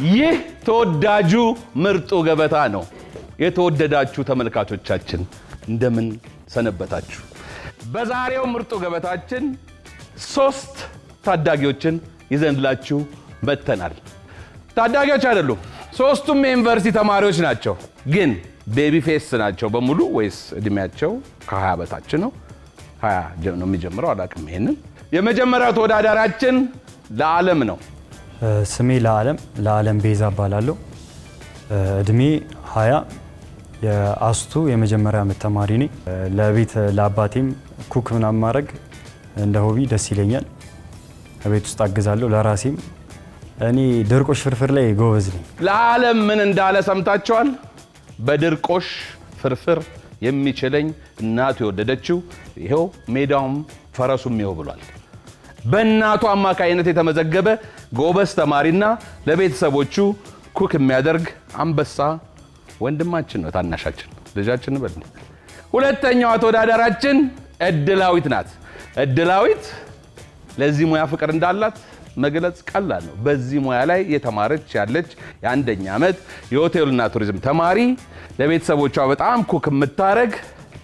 ይህ ተወዳጁ ምርጡ ገበታ ነው። የተወደዳችሁ ተመልካቾቻችን እንደምን ሰነበታችሁ? በዛሬው ምርጡ ገበታችን ሶስት ታዳጊዎችን ይዘንላችሁ መጥተናል። ታዳጊዎች አይደሉም፣ ሶስቱም የዩኒቨርሲቲ ተማሪዎች ናቸው። ግን ቤቢ ፌስ ናቸው በሙሉ ወይስ እድሜያቸው ከ20 በታች ነው? 20 ነው የሚጀምረው፣ አላውቅም። ይሄንን የመጀመሪያው ተወዳዳሪያችን ለዓለም ነው። ስሜ ለዓለም ለዓለም ቤዛ እባላለሁ። እድሜ 20 የአስቱ የመጀመሪያ ዓመት ተማሪ ነኝ። ለቤት ለአባቴም ኩክ ምናምን ማድረግ እንደ ሆቢ ደስ ይለኛል። ቤት ውስጥ አግዛለሁ። ለራሴም እኔ ድርቆሽ ፍርፍር ላይ ጎበዝ ነኝ። ለዓለም ምን እንዳለ ሰምታችኋል? በድርቆሽ ፍርፍር የሚችለኝ እናቱ የወደደችው ይኸው ሜዳውም ፈረሱም ይኸው ብሏል። በእናቱ አማካይነት የተመዘገበ ጎበዝ ተማሪና ለቤተሰቦቹ ኩክ የሚያደርግ አንበሳ ወንድማችን ነው። ታናሻችን ልጃችን በል። ሁለተኛዋ ተወዳዳራችን እድላዊት ናት። እድላዊት ለዚህ ሙያ ፍቅር እንዳላት መግለጽ ቀላል ነው። በዚህ ሙያ ላይ የተማረች ያለች የአንደኛ ዓመት የሆቴልና ቱሪዝም ተማሪ ለቤተሰቦቿ በጣም ኩክ የምታረግ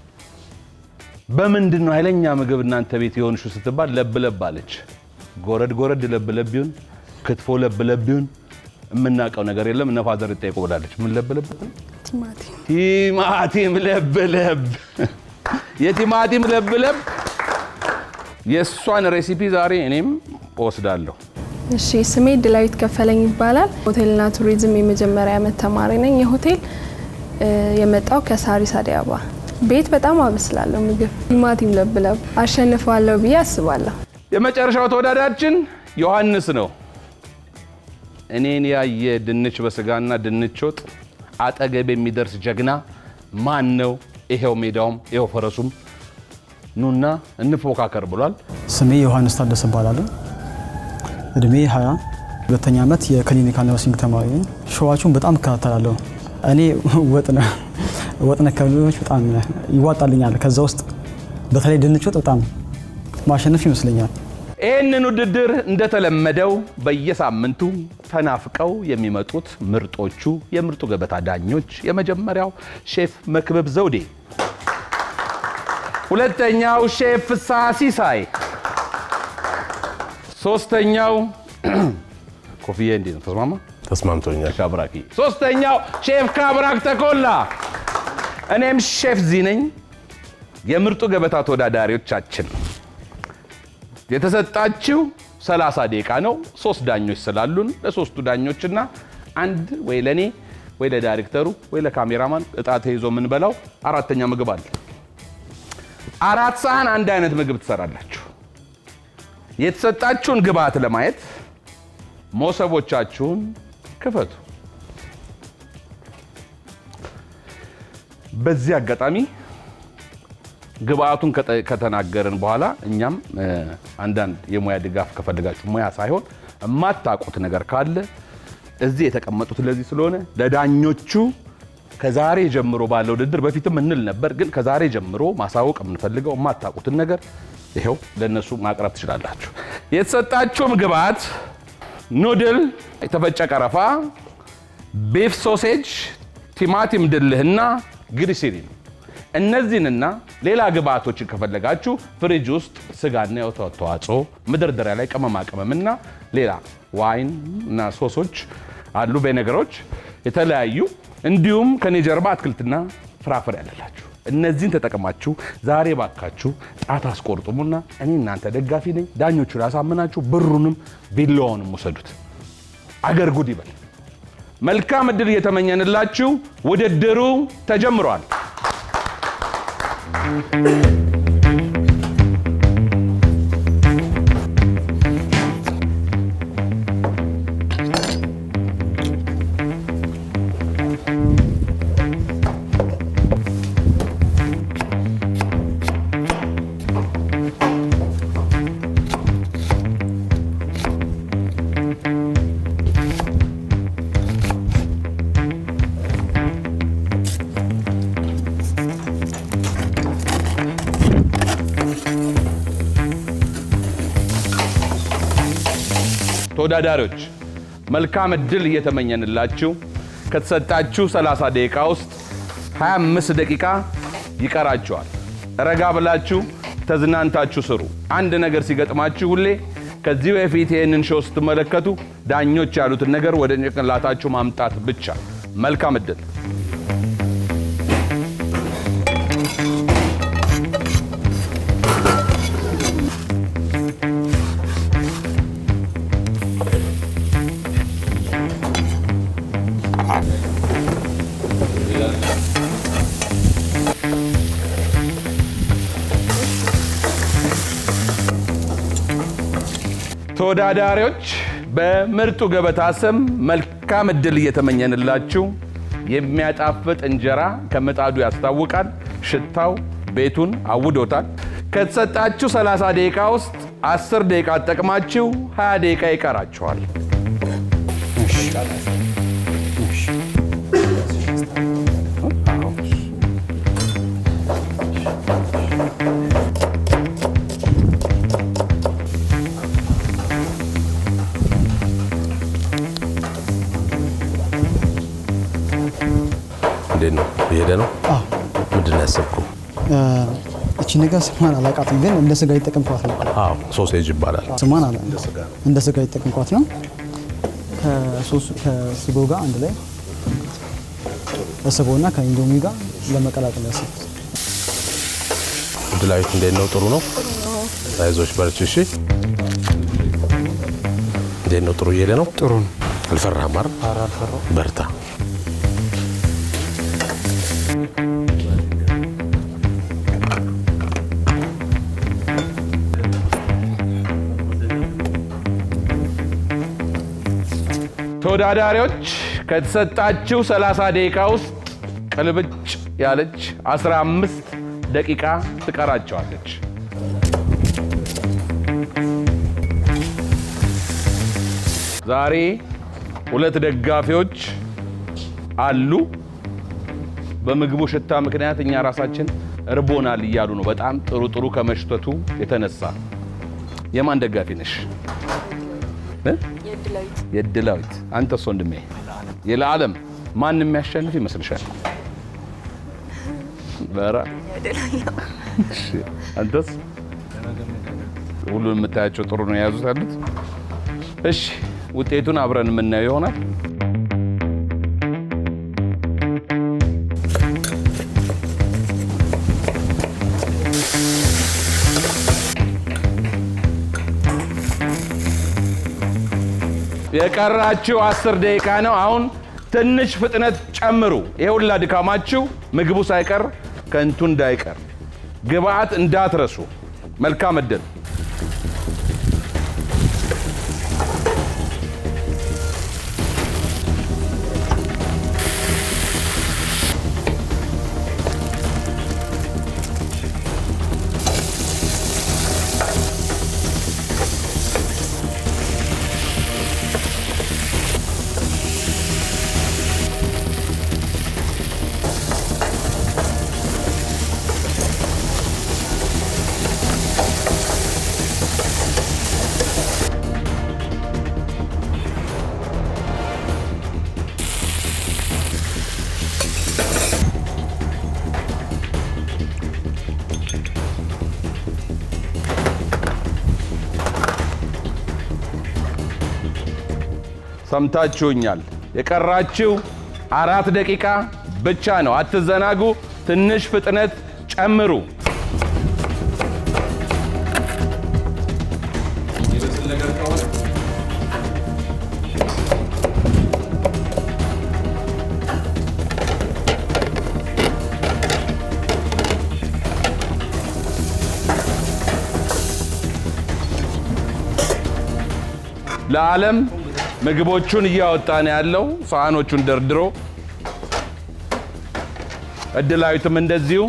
በምንድን ነው ኃይለኛ ምግብ እናንተ ቤት የሆንሹ ስትባል ለብለብ አለች። ጎረድ ጎረድ ለብለብ ይሁን ክትፎ ለብለብ ይሁን የምናውቀው ነገር የለም። እነ ፋዘር ይጠይቁ ብላለች። ምን ለብለብ? ቲማቲም ቲማቲም ለብለብ። የቲማቲም ለብለብ የእሷን ሬሲፒ ዛሬ እኔም እወስዳለሁ። እሺ ስሜ ድላዊት ከፈለኝ ይባላል። ሆቴልና ቱሪዝም የመጀመሪያ ዓመት ተማሪ ነኝ። የሆቴል የመጣው ከሳሪስ አዲስ አበባ። ቤት በጣም አበስላለሁ ምግብ። ቲማቲም ለብለብ አሸንፈዋለሁ ብዬ አስባለሁ። የመጨረሻው ተወዳዳሪያችን ዮሐንስ ነው። እኔን ያየ ድንች በስጋና ድንች ወጥ አጠገብ የሚደርስ ጀግና ማን ነው? ይሄው ሜዳውም ይሄው ፈረሱም ኑና እንፎካከር ብሏል። ስሜ ዮሐንስ ታደሰ እባላለሁ። እድሜ 20 ሁለተኛ ዓመት የክሊኒካል ነርሲንግ ተማሪ ነኝ። ሾዋችሁን በጣም እከታተላለሁ። እኔ ወጥ ነው ወጥ ነክ ምግቦች በጣም ይዋጣልኛል። ከዛ ውስጥ በተለይ ድንች ወጥ በጣም ማሸነፍ ይመስለኛል። ይህንን ውድድር እንደተለመደው በየሳምንቱ ተናፍቀው የሚመጡት ምርጦቹ የምርጡ ገበታ ዳኞች የመጀመሪያው ሼፍ መክበብ ዘውዴ፣ ሁለተኛው ሼፍ ፍስሐ ሲሳይ፣ ሶስተኛው ኮፍዬ እንዴት ነው? ተስማማ ተስማምቶኛል። ካብራኪ፣ ሶስተኛው ሼፍ ካብራክ ተኮላ፣ እኔም ሼፍ ዚ ነኝ። የምርጡ ገበታ ተወዳዳሪዎቻችን የተሰጣችው 30 ደቂቃ ነው። ሶስት ዳኞች ስላሉን ለሶስቱ ዳኞችና አንድ ወይ ለኔ ወይ ለዳይሬክተሩ ወይ ለካሜራማን እጣ ተይዞ የምንበላው አራተኛ ምግብ አለ። አራት ሳህን አንድ አይነት ምግብ ትሰራላችሁ። የተሰጣችሁን ግብአት ለማየት ሞሰቦቻችሁን ክፈቱ። በዚህ አጋጣሚ ግብአቱን ከጠ- ከተናገርን በኋላ እኛም እ፣ አንዳንድ የሙያ ድጋፍ ከፈልጋችሁ ሙያ ሳይሆን የማታውቁት ነገር ካለ እዚህ የተቀመጡት ለዚህ ስለሆነ ለዳኞቹ ከዛሬ ጀምሮ ባለው ውድድር በፊትም እንል ነበር፣ ግን ከዛሬ ጀምሮ ማሳወቅ የምንፈልገው የማታውቁትን ነገር ይኸው ለእነሱ ማቅረብ ትችላላችሁ። የተሰጣችሁም ግብአት ኑድል፣ የተፈጨ ቀረፋ፣ ቤፍ ሶሴጅ፣ ቲማቲም ድልህና ግሪሲሪን እነዚህንና ሌላ ግብአቶችን ከፈለጋችሁ ፍሪጅ ውስጥ ስጋና የወተት ተዋጽኦ መደርደሪያ ላይ ቅመማ ቅመምና ሌላ ዋይን እና ሶሶች አሉ፣ በነገሮች የተለያዩ እንዲሁም ከኔ ጀርባ አትክልትና ፍራፍሬ ያለላችሁ እነዚህን ተጠቅማችሁ ዛሬ ባካችሁ ጣት አስቆርጡሙና እኔ እናንተ ደጋፊ ነኝ። ዳኞቹን ያሳምናችሁ፣ ብሩንም ቢላዋውንም ውሰዱት። አገር ጉድ ይበል። መልካም እድል እየተመኘንላችሁ ውድድሩ ተጀምሯል። ተወዳዳሪዎች መልካም እድል እየተመኘንላችሁ ከተሰጣችሁ 30 ደቂቃ ውስጥ 25 ደቂቃ ይቀራችኋል። ረጋ ብላችሁ ተዝናንታችሁ ስሩ። አንድ ነገር ሲገጥማችሁ ሁሌ ከዚህ በፊት ይህንን ሾው ስትመለከቱ ዳኞች ያሉትን ነገር ወደ ጭንቅላታችሁ ማምጣት ብቻ። መልካም እድል። ተወዳዳሪዎች በምርጡ ገበታ ስም መልካም እድል እየተመኘንላችሁ የሚያጣፍጥ እንጀራ ከምጣዱ ያስታውቃል። ሽታው ቤቱን አውዶታል። ከተሰጣችሁ 30 ደቂቃ ውስጥ 10 ደቂቃ ተጠቅማችሁ 20 ደቂቃ ይቀራችኋል። እንዴት ነው የሄደ ነው? አዎ ምንድን ነው ያሰብከው? እቺ ነገር ስሟን አላውቃትም፣ ግን እንደ ስጋ የተጠቀምኳት ነው። አዎ ሶሴጅ ይባላል። ስሟን አለ እንደ ስጋ የተጠቀምኳት ነው። ከሶስ- ከስጎ ጋር አንድ ላይ ከስጎና ከኢንዶሚ ጋር ለመቀላቀል ያሰብኩት። ድላዊት እንዴት ነው? ጥሩ ነው። አይዞሽ በርቺ። እሺ እንዴት ነው? ጥሩ እየሄደ ነው። ጥሩ ነው። አልፈራህም አይደል? ኧረ አልፈራሁም። በርታ። ተወዳዳሪዎች ከተሰጣችሁ 30 ደቂቃ ውስጥ ቅልብጭ ያለች 15 ደቂቃ ትቀራቸዋለች። ዛሬ ሁለት ደጋፊዎች አሉ። በምግቡ ሽታ ምክንያት እኛ ራሳችን እርቦናል እያሉ ነው። በጣም ጥሩ ጥሩ ከመሽተቱ የተነሳ የማን ደጋፊ ነሽ? እ? የድላዊት አንተስ ወንድሜ የለዓለም ማን የሚያሸንፍ ይመስልሻል? በራ እሺ፣ አንተስ ሁሉን የምታያቸው ጥሩ ነው የያዙት ያሉት። እሺ ውጤቱን አብረን የምናየው ይሆናል። የቀራችሁ አስር ደቂቃ ነው። አሁን ትንሽ ፍጥነት ጨምሩ። ይሄ ሁላ ድካማችሁ ምግቡ ሳይቀር ከንቱ እንዳይቀር ግብአት እንዳትረሱ። መልካም እድል። ሰምታችሁኛል። የቀራችሁ አራት ደቂቃ ብቻ ነው። አትዘናጉ። ትንሽ ፍጥነት ጨምሩ። ለዓለም ምግቦቹን እያወጣ ነው ያለው፣ ሳህኖቹን ደርድሮ። እድላዊትም እንደዚሁ።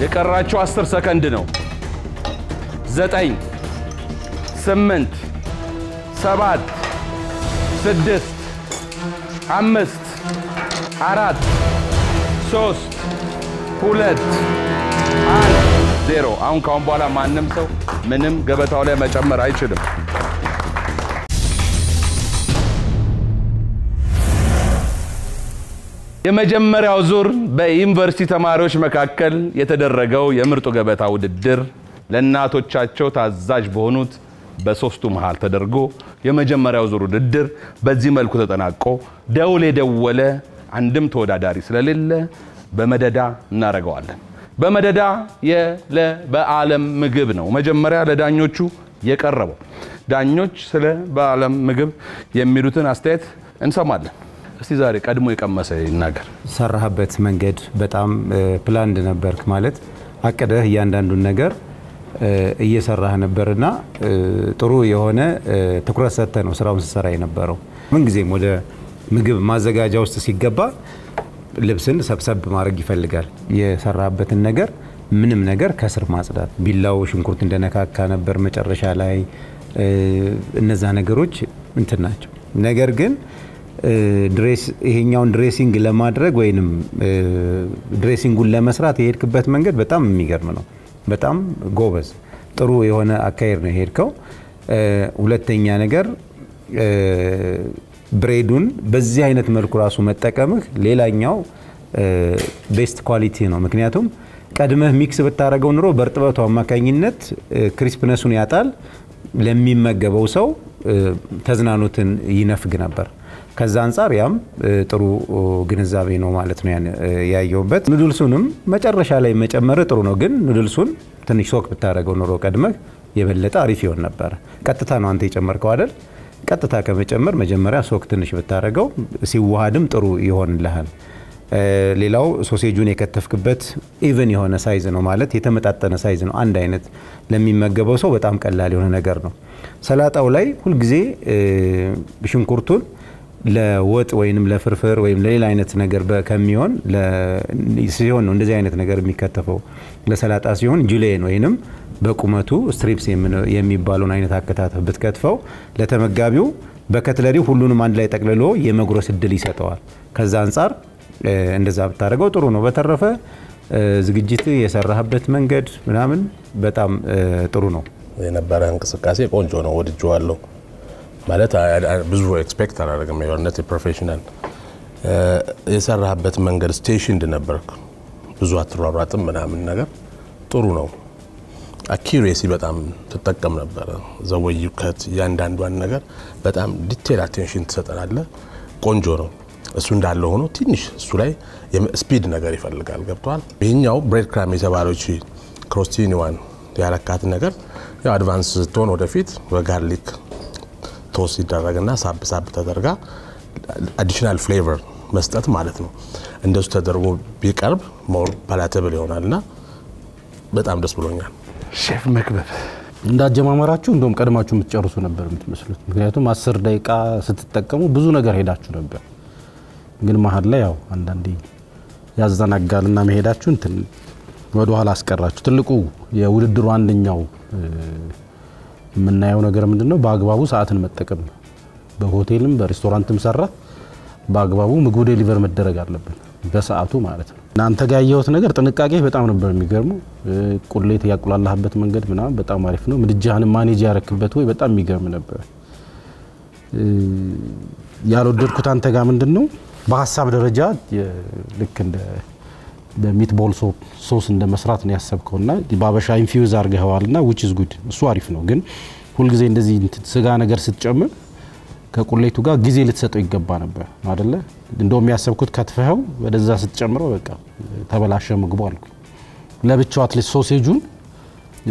የቀራችሁ 10 ሰከንድ ነው። ዘጠኝ ስምንት ሰባት ስድስት አምስት አራት ሶስት ሁለት አንድ ዜሮ። አሁን ካሁን በኋላ ማንም ሰው ምንም ገበታው ላይ መጨመር አይችልም። የመጀመሪያው ዙር በዩኒቨርሲቲ ተማሪዎች መካከል የተደረገው የምርጡ ገበታ ውድድር ለእናቶቻቸው ታዛዥ በሆኑት በሶስቱ መሃል ተደርጎ የመጀመሪያው ዙር ውድድር በዚህ መልኩ ተጠናቆ ደውል የደወለ አንድም ተወዳዳሪ ስለሌለ በመደዳ እናደርገዋለን። በመደዳ የለ በዓለም ምግብ ነው መጀመሪያ ለዳኞቹ የቀረበው። ዳኞች ስለ በዓለም ምግብ የሚሉትን አስተያየት እንሰማለን። እስቲ ዛሬ ቀድሞ የቀመሰ ይናገር። ሰራህበት መንገድ በጣም ፕላንድ ነበርክ ማለት አቅደህ እያንዳንዱን ነገር እ፣ እየሰራህ ነበርና እ፣ ጥሩ የሆነ እ፣ ትኩረት ሰጥተህ ነው ስራውን ስትሰራ የነበረው። ምንጊዜም ወደ ምግብ ማዘጋጃ ውስጥ ሲገባ ልብስን ሰብሰብ ማድረግ ይፈልጋል። የሰራህበትን ነገር ምንም ነገር ከስር ማጽዳት፣ ቢላው ሽንኩርት እንደነካካ ነበር መጨረሻ ላይ እ፣ እነዛ ነገሮች እንትን ናቸው። ነገር ግን እ፣ ድሬስ ይሄኛውን ድሬሲንግ ለማድረግ ወይንም እ፣ ድሬሲንጉን ለመስራት የሄድክበት መንገድ በጣም የሚገርም ነው። በጣም ጎበዝ ጥሩ የሆነ አካሄድ ነው የሄድከው። እ፣ ሁለተኛ ነገር እ፣ ብሬዱን በዚህ አይነት መልኩ ራሱ መጠቀምህ ሌላኛው ቤስት ኳሊቲ ነው። ምክንያቱም ቀድመህ ሚክስ ብታደረገው ኑሮ በእርጥበቱ አማካኝነት እ፣ ክሪስፕነሱን ያጣል። ለሚመገበው ሰው እ፣ ተዝናኖትን ይነፍግ ነበር። ከዛ አንጻር ያም እ፣ ጥሩ እ፣ ግንዛቤ ነው ማለት ነው ያን እ፣ ያየሁበት። ኑድልሱንም መጨረሻ ላይ መጨመር ጥሩ ነው፣ ግን ኑድልሱን ትንሽ ሶክ ብታደረገው ኑሮ ቀድመህ የበለጠ አሪፍ ይሆን ነበረ። ቀጥታ ነው አንተ የጨመርከው አይደል? ቀጥታ ከመጨመር መጀመሪያ ሶክ ትንሽ ብታደረገው ሲዋሃድም ጥሩ ይሆንልሃል። እ፣ ሌላው ሶሴጁን የከተፍክበት ኢቨን የሆነ ሳይዝ ነው ማለት የተመጣጠነ ሳይዝ ነው። አንድ አይነት ለሚመገበው ሰው በጣም ቀላል የሆነ ነገር ነው። ሰላጣው ላይ ሁልጊዜ እ፣ ሽንኩርቱን ለወጥ ወይንም ለፍርፍር ወይም ለሌላ አይነት ነገር በ- ከሚሆን ለ- ሲሆን ነው እንደዚህ አይነት ነገር የሚከተፈው። ለሰላጣ ሲሆን ጁሌን ወይንም በቁመቱ ስትሪፕስ የምን- የሚባለውን አይነት አከታተፍ ብትከትፈው ለተመጋቢው በከትለሪው ሁሉንም አንድ ላይ ጠቅልሎ የመጉረስ እድል ይሰጠዋል። ከዛ አንጻር እ፣ እንደዛ ብታደርገው ጥሩ ነው። በተረፈ እ፣ ዝግጅት የሰራህበት መንገድ ምናምን በጣም እ፣ ጥሩ ነው። የነበረ እንቅስቃሴ ቆንጆ ነው፣ ወድጀዋለሁ። ማለት አ- አ- ብዙ ኤክስፔክት አላደረግም። የሆነት ፕሮፌሽናል የሰራህበት መንገድ ስቴሽንድ ነበርክ፣ ብዙ አትሯሯጥም ምናምን ነገር ጥሩ ነው። አኪሬሲ በጣም ትጠቀም ነበረ። ዘወይ ከት እያንዳንዷን ነገር በጣም ዲቴል አቴንሽን ትሰጠናለህ። ቆንጆ ነው። እሱ እንዳለ ሆኖ ትንሽ እሱ ላይ ስፒድ ነገር ይፈልጋል። ገብቷል። ይህኛው ብሬድ ክራም የተባለው ቺ ክሮስቲኒዋን ያረካት ነገር ያው አድቫንስ ስትሆን ወደፊት በጋርሊክ ቶስ ይደረግና ሳብ ሳብ ተደርጋ አዲሽናል ፍሌቨር መስጠት ማለት ነው። እንደሱ ተደርጎ ቢቀርብ ሞር ፓላተብል ይሆናል እና በጣም ደስ ብሎኛል። ሼፍ መክበብ እንዳጀማመራችሁ እንደውም ቀድማችሁ የምትጨርሱ ነበር የምትመስሉት። ምክንያቱም አስር ደቂቃ ስትጠቀሙ ብዙ ነገር ሄዳችሁ ነበር፣ ግን መሀል ላይ ያው አንዳንዴ ያዘናጋልና መሄዳችሁ እንትን ወደ ኋላ አስቀራችሁ። ትልቁ የውድድሩ አንደኛው እ፣ የምናየው ነገር ምንድን ነው? በአግባቡ ሰዓትን መጠቀም ነው። በሆቴልም በሬስቶራንትም ሰራ በአግባቡ ምግቡ ዴሊቨር መደረግ አለብን፣ በሰዓቱ ማለት ነው። እናንተ ጋር ያየሁት ነገር ጥንቃቄ በጣም ነበር የሚገርመው። እ፣ ቁሌት ያቁላላህበት መንገድ ምናምን በጣም አሪፍ ነው። ምድጃህንም ማኔጅ ያረክበት ወይ በጣም የሚገርም ነበር። እ፣ ያልወደድኩት አንተ ጋር ምንድን ነው በሀሳብ ደረጃ የ- ልክ እንደ በሚትቦል ሶስ እንደ መስራት ነው ያሰብከውና በአበሻ ኢንፊውዝ አድርገኸዋልና ዊች ኢዝ ጉድ እሱ አሪፍ ነው። ግን ሁልጊዜ እንደዚህ እንትን ስጋ ነገር ስትጨምር ከቁሌቱ ጋር ጊዜ ልትሰጠው ይገባ ነበር አደለ? እንደውም ያሰብኩት ከትፈኸው ወደዛ ስትጨምረው በቃ ተበላሸ ምግቡ አልኩ። ለብቻው አትሊስት ሶሴጁን እ፣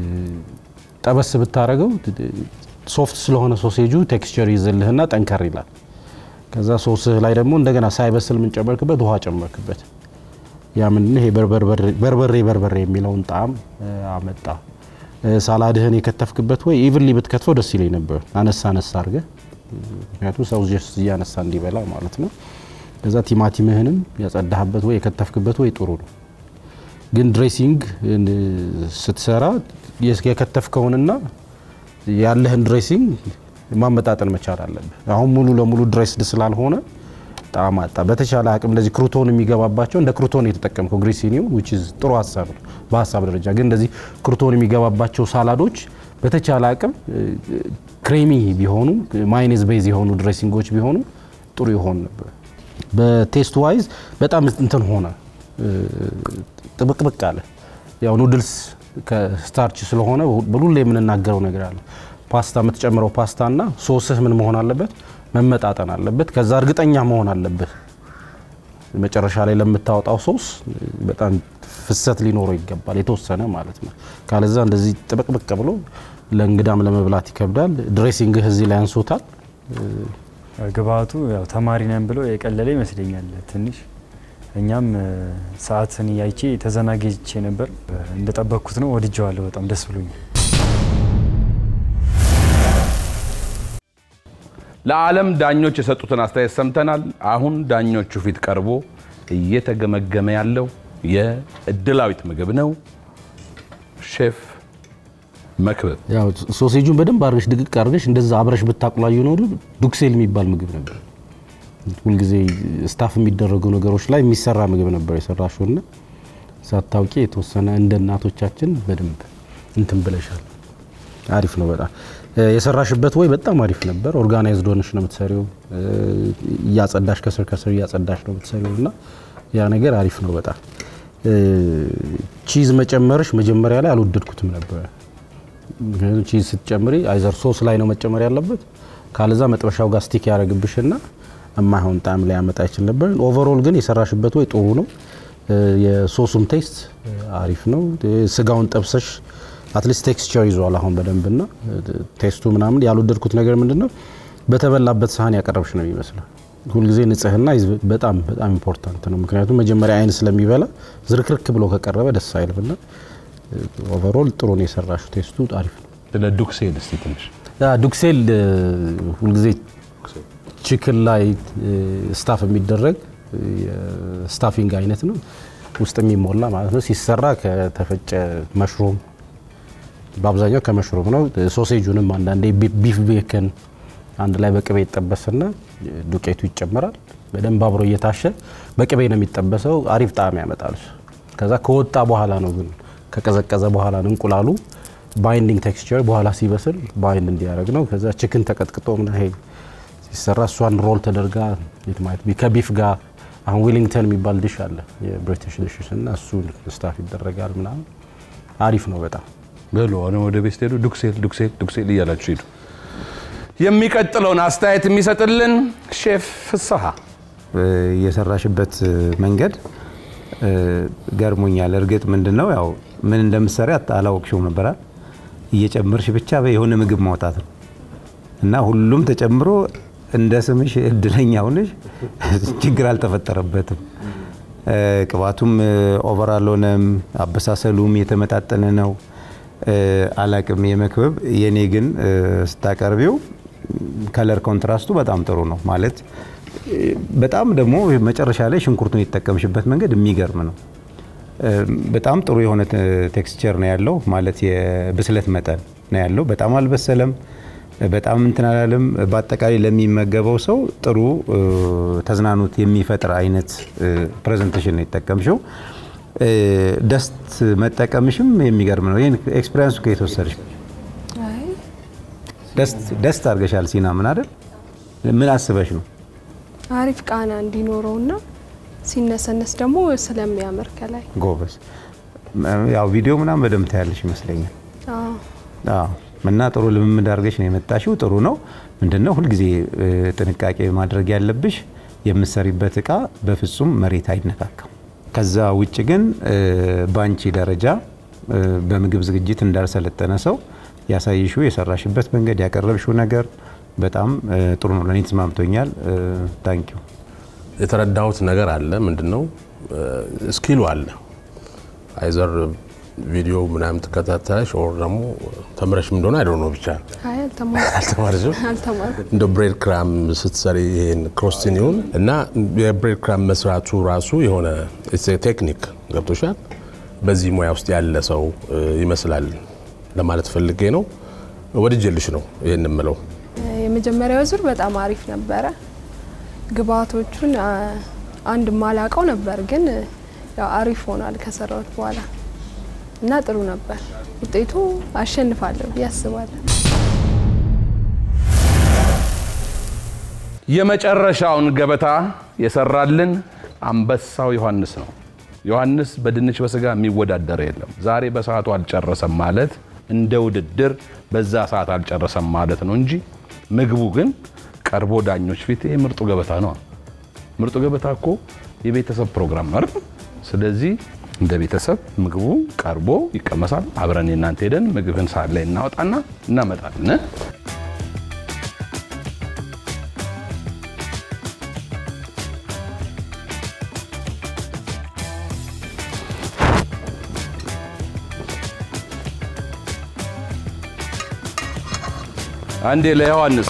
ጠበስ ብታረገው ሶፍት ስለሆነ ሶሴጁ ቴክስቸር ይዘልህና ጠንከር ይላል። ከዛ ሶስህ ላይ ደግሞ እንደገና ሳይበስል ምን ጨመርክበት? ውሃ ጨመርክበት። ያ ምንድነው ይሄ በርበሬ በርበሬ የሚለውን ጣዕም እ፣ አመጣ። እ፣ ሳላድህን የከተፍክበት ወይ ኢቭንሊ ብትከትፈው ደስ ይለኝ ነበር፣ አነሳ አነሳ አድርገህ ምክንያቱም ሰው ጀስት እያነሳ እንዲበላ ማለት ነው። ከዛ ቲማቲምህንም ያጸዳህበት ወይ የከተፍክበት ወይ ጥሩ ነው። ግን ድሬሲንግ ስትሰራ የከተፍከውንና ያለህን ድሬሲንግ ማመጣጠን መቻል አለብህ። አሁን ሙሉ ለሙሉ ድሬስድ ስላልሆነ ጣዕም አጣ። በተቻለ አቅም እንደዚህ ክሩቶን የሚገባባቸው እንደ ክሩቶን የተጠቀምከው ግሪሲኒው which is ጥሩ ሀሳብ ነው በሀሳብ ደረጃ ግን እንደዚህ ክሩቶን የሚገባባቸው ሳላዶች በተቻለ አቅም ክሬሚ ቢሆኑ ማይኔዝ ቤዝ የሆኑ ድሬሲንጎች ቢሆኑ ጥሩ ይሆን ነበር። በቴስት ዋይዝ በጣም እንትን ሆነ ጥብቅብቅ አለ። ያው ኑድልስ ከስታርች ስለሆነ በሁሌ የምንናገረው ነገር አለ። ፓስታ የምትጨምረው ፓስታና ሶስህ ምን መሆን አለበት? መመጣጠን አለበት። ከዛ እርግጠኛ መሆን አለበት መጨረሻ ላይ ለምታወጣው ሶስ በጣም ፍሰት ሊኖረው ይገባል፣ የተወሰነ ማለት ነው። ካለዛ እንደዚህ ጥብቅብቅ ብሎ ለእንግዳም ለመብላት ይከብዳል። ድሬሲንግህ እዚህ ላይ አንሶታል። ግብአቱ ያው ተማሪ ነን ብሎ የቀለለ ይመስለኛል ትንሽ። እኛም ሰዓትን ያይቼ ተዘናግቼ ነበር። እንደጠበቅኩት ነው፣ ወድጀዋለሁ። በጣም ደስ ብሎኛል። ለዓለም ዳኞች የሰጡትን አስተያየት ሰምተናል። አሁን ዳኞቹ ፊት ቀርቦ እየተገመገመ ያለው የእድላዊት ምግብ ነው። ሼፍ መክብብ ያው ሶሴጁን በደንብ አድርገሽ ድቅቅ አድርገሽ እንደዛ አብረሽ ብታቁላዩ ኖሮ ዱክሴል የሚባል ምግብ ነበር። ሁልጊዜ ስታፍ የሚደረጉ ነገሮች ላይ የሚሰራ ምግብ ነበር የሰራሽው እና ሳታውቂ የተወሰነ እንደ እናቶቻችን በደንብ እንትን ብለሻል። አሪፍ ነው በጣም የሰራሽበት ወይ በጣም አሪፍ ነበር። ኦርጋናይዝድ ሆነሽ ነው የምትሰሪው። እያጸዳሽ ከስር ከስር እያጸዳሽ ነው የምትሰሪው እና ያ ነገር አሪፍ ነው በጣም ቺዝ መጨመርሽ መጀመሪያ ላይ አልወደድኩትም ነበር። ምክንያቱም ቺዝ ስትጨምሪ አይዘር ሶስ ላይ ነው መጨመር ያለበት፣ ካለዛ መጥበሻው ጋር ስቲክ ያደረግብሽና የማይሆን ጣዕም ላይ ያመጣ ይችል ነበር። ኦቨርኦል ግን የሰራሽበት ወይ ጥሩ ነው። የሶሱም ቴስት አሪፍ ነው። ስጋውን ጠብሰሽ አትሊስት ቴክስቸር ይዟል አሁን በደንብና ቴስቱ ምናምን ያልወደድኩት ነገር ምንድን ነው በተበላበት ሳህን ያቀረብሽ ነው የሚመስለው። ሁልጊዜ ንጽህና በጣም በጣም ኢምፖርታንት ነው። ምክንያቱም መጀመሪያ አይን ስለሚበላ ዝርክርክ ብሎ ከቀረበ ደስ አይልምና ኦቨርኦል ጥሩ ነው የሰራሽው። ቴስቱ አሪፍ ነው። ስለ ዱክሴል እስቲ ትንሽ ዱክሴል ሁልጊዜ ቺክን ላይ ስታፍ የሚደረግ የስታፊንግ አይነት ነው። ውስጥ የሚሞላ ማለት ነው። ሲሰራ ከተፈጨ መሽሮም በአብዛኛው ከመሽሮም ነው። ሶሴጁንም አንዳንዴ ቢፍ ቤከን አንድ ላይ በቅቤ ይጠበስና ዱቄቱ ይጨመራል። በደንብ አብሮ እየታሸ በቅቤ ነው የሚጠበሰው። አሪፍ ጣዕም ያመጣል። ከዛ ከወጣ በኋላ ነው ግን ከቀዘቀዘ በኋላ ነው እንቁላሉ ባይንዲንግ ቴክስቸር በኋላ ሲበስል ባይንድ እንዲያደርግ ነው። ከዛ ችክን ተቀጥቅጦ ምና ይሄ ሲሰራ እሷን ሮል ተደርጋ ከቢፍ ጋር አሁን ዊሊንግተን የሚባል ዲሽ አለ የብሪቲሽ ዲሽስ እና እሱ ስታፍ ይደረጋል ምናምን አሪፍ ነው በጣም በሉ አሁን ወደ ቤት ሄዱ። ዱክሴል ዱክሴል ዱክሴል እያላችሁ ሂዱ። የሚቀጥለውን አስተያየት የሚሰጥልን ሼፍ ፍስሐ የሰራሽበት መንገድ ገርሞኛል። እርግጥ ምንድን ነው ያው ምን እንደምትሰሪ አላወቅሽውም ነበራል። እየጨመርሽ ብቻ የሆነ ምግብ ማውጣት ነው እና ሁሉም ተጨምሮ እንደ ስምሽ እድለኛ ሆነሽ ችግር አልተፈጠረበትም። ቅባቱም ኦቨር አልሆነም። አበሳሰሉም የተመጣጠነ ነው። አላቅም የመክበብ የኔ ግን ስታቀርቢው ከለር ኮንትራስቱ በጣም ጥሩ ነው ማለት በጣም ደግሞ መጨረሻ ላይ ሽንኩርቱን የተጠቀምሽበት መንገድ የሚገርም ነው። በጣም ጥሩ የሆነ ቴክስቸር ነው ያለው ማለት የብስለት መጠን ነው ያለው። በጣም አልበሰለም፣ በጣም እንትን አላለም። በአጠቃላይ ለሚመገበው ሰው ጥሩ ተዝናኖት የሚፈጥር አይነት ፕሬዘንቴሽን ነው የተጠቀምሽው። ደስት መጠቀምሽም የሚገርም ነው። ይህን ኤክስፔሪንሱ ከየት ወሰድሽ? ደስት አድርገሻል ሲና ምን አይደል? ምን አስበሽ ነው? አሪፍ ቃና እንዲኖረውና ሲነሰነስ ደግሞ ስለሚያምር ከላይ ጎበዝ። ያው ቪዲዮ ምናምን በደንብ ታያለሽ ይመስለኛል። አዎ። እና ጥሩ ልምምድ አድርገሽ ነው የመጣሽው። ጥሩ ነው። ምንድነው ሁልጊዜ ጥንቃቄ ማድረግ ያለብሽ የምትሰሪበት እቃ በፍጹም መሬት አይነካካም። ከዛ ውጭ ግን ባንቺ ደረጃ በምግብ ዝግጅት እንዳልሰለጠነ ሰው ያሳይሽው የሰራሽበት መንገድ ያቀረብሽው ነገር በጣም ጥሩ ነው። ለእኔ ተስማምቶኛል። ታንኪዩ። የተረዳሁት ነገር አለ። ምንድን ነው ስኪሉ አለ። አይዘር ቪዲዮ ምናምን ትከታተያለሽ ኦር ደግሞ ተምረሽም እንደሆነ አይደ ነው ብቻ አይ አልተማርኩም አልተማርሽም። አልተማርኩም። እንደ ብሬድ ክራም ስትሰሪ ይሄን ክሮስቲን ይሁን እና የብሬድ ክራም መስራቱ ራሱ የሆነ ቴክኒክ ገብቶሻል። በዚህ ሙያ ውስጥ ያለ ሰው እ, ይመስላል ለማለት ፈልጌ ነው። ወድጄልሽ ነው ይህን የምለው። የመጀመሪያው ዙር በጣም አሪፍ ነበረ። ግብአቶቹን አ, አንድ ማላቀው ነበር፣ ግን ያው አሪፍ ሆኗል ከሰራሁት በኋላ እና ጥሩ ነበር። ውጤቱ አሸንፋለሁ ብዬ አስባለሁ። የመጨረሻውን ገበታ የሰራልን አንበሳው ዮሐንስ ነው። ዮሐንስ በድንች በስጋ የሚወዳደር የለም። ዛሬ በሰዓቱ አልጨረሰም ማለት እንደ ውድድር በዛ ሰዓት አልጨረሰም ማለት ነው እንጂ ምግቡ ግን ቀርቦ ዳኞች ፊት ይሄ ምርጡ ገበታ ነው። ምርጡ ገበታ እኮ የቤተሰብ ፕሮግራም ነው አይደል? ስለዚህ እንደ ቤተሰብ ምግቡ ቀርቦ ይቀመሳል። አብረን የእናንተ ሄደን ምግብን ሰዓት ላይ እናወጣና እናመጣለን። አንዴ ለዮሐንስ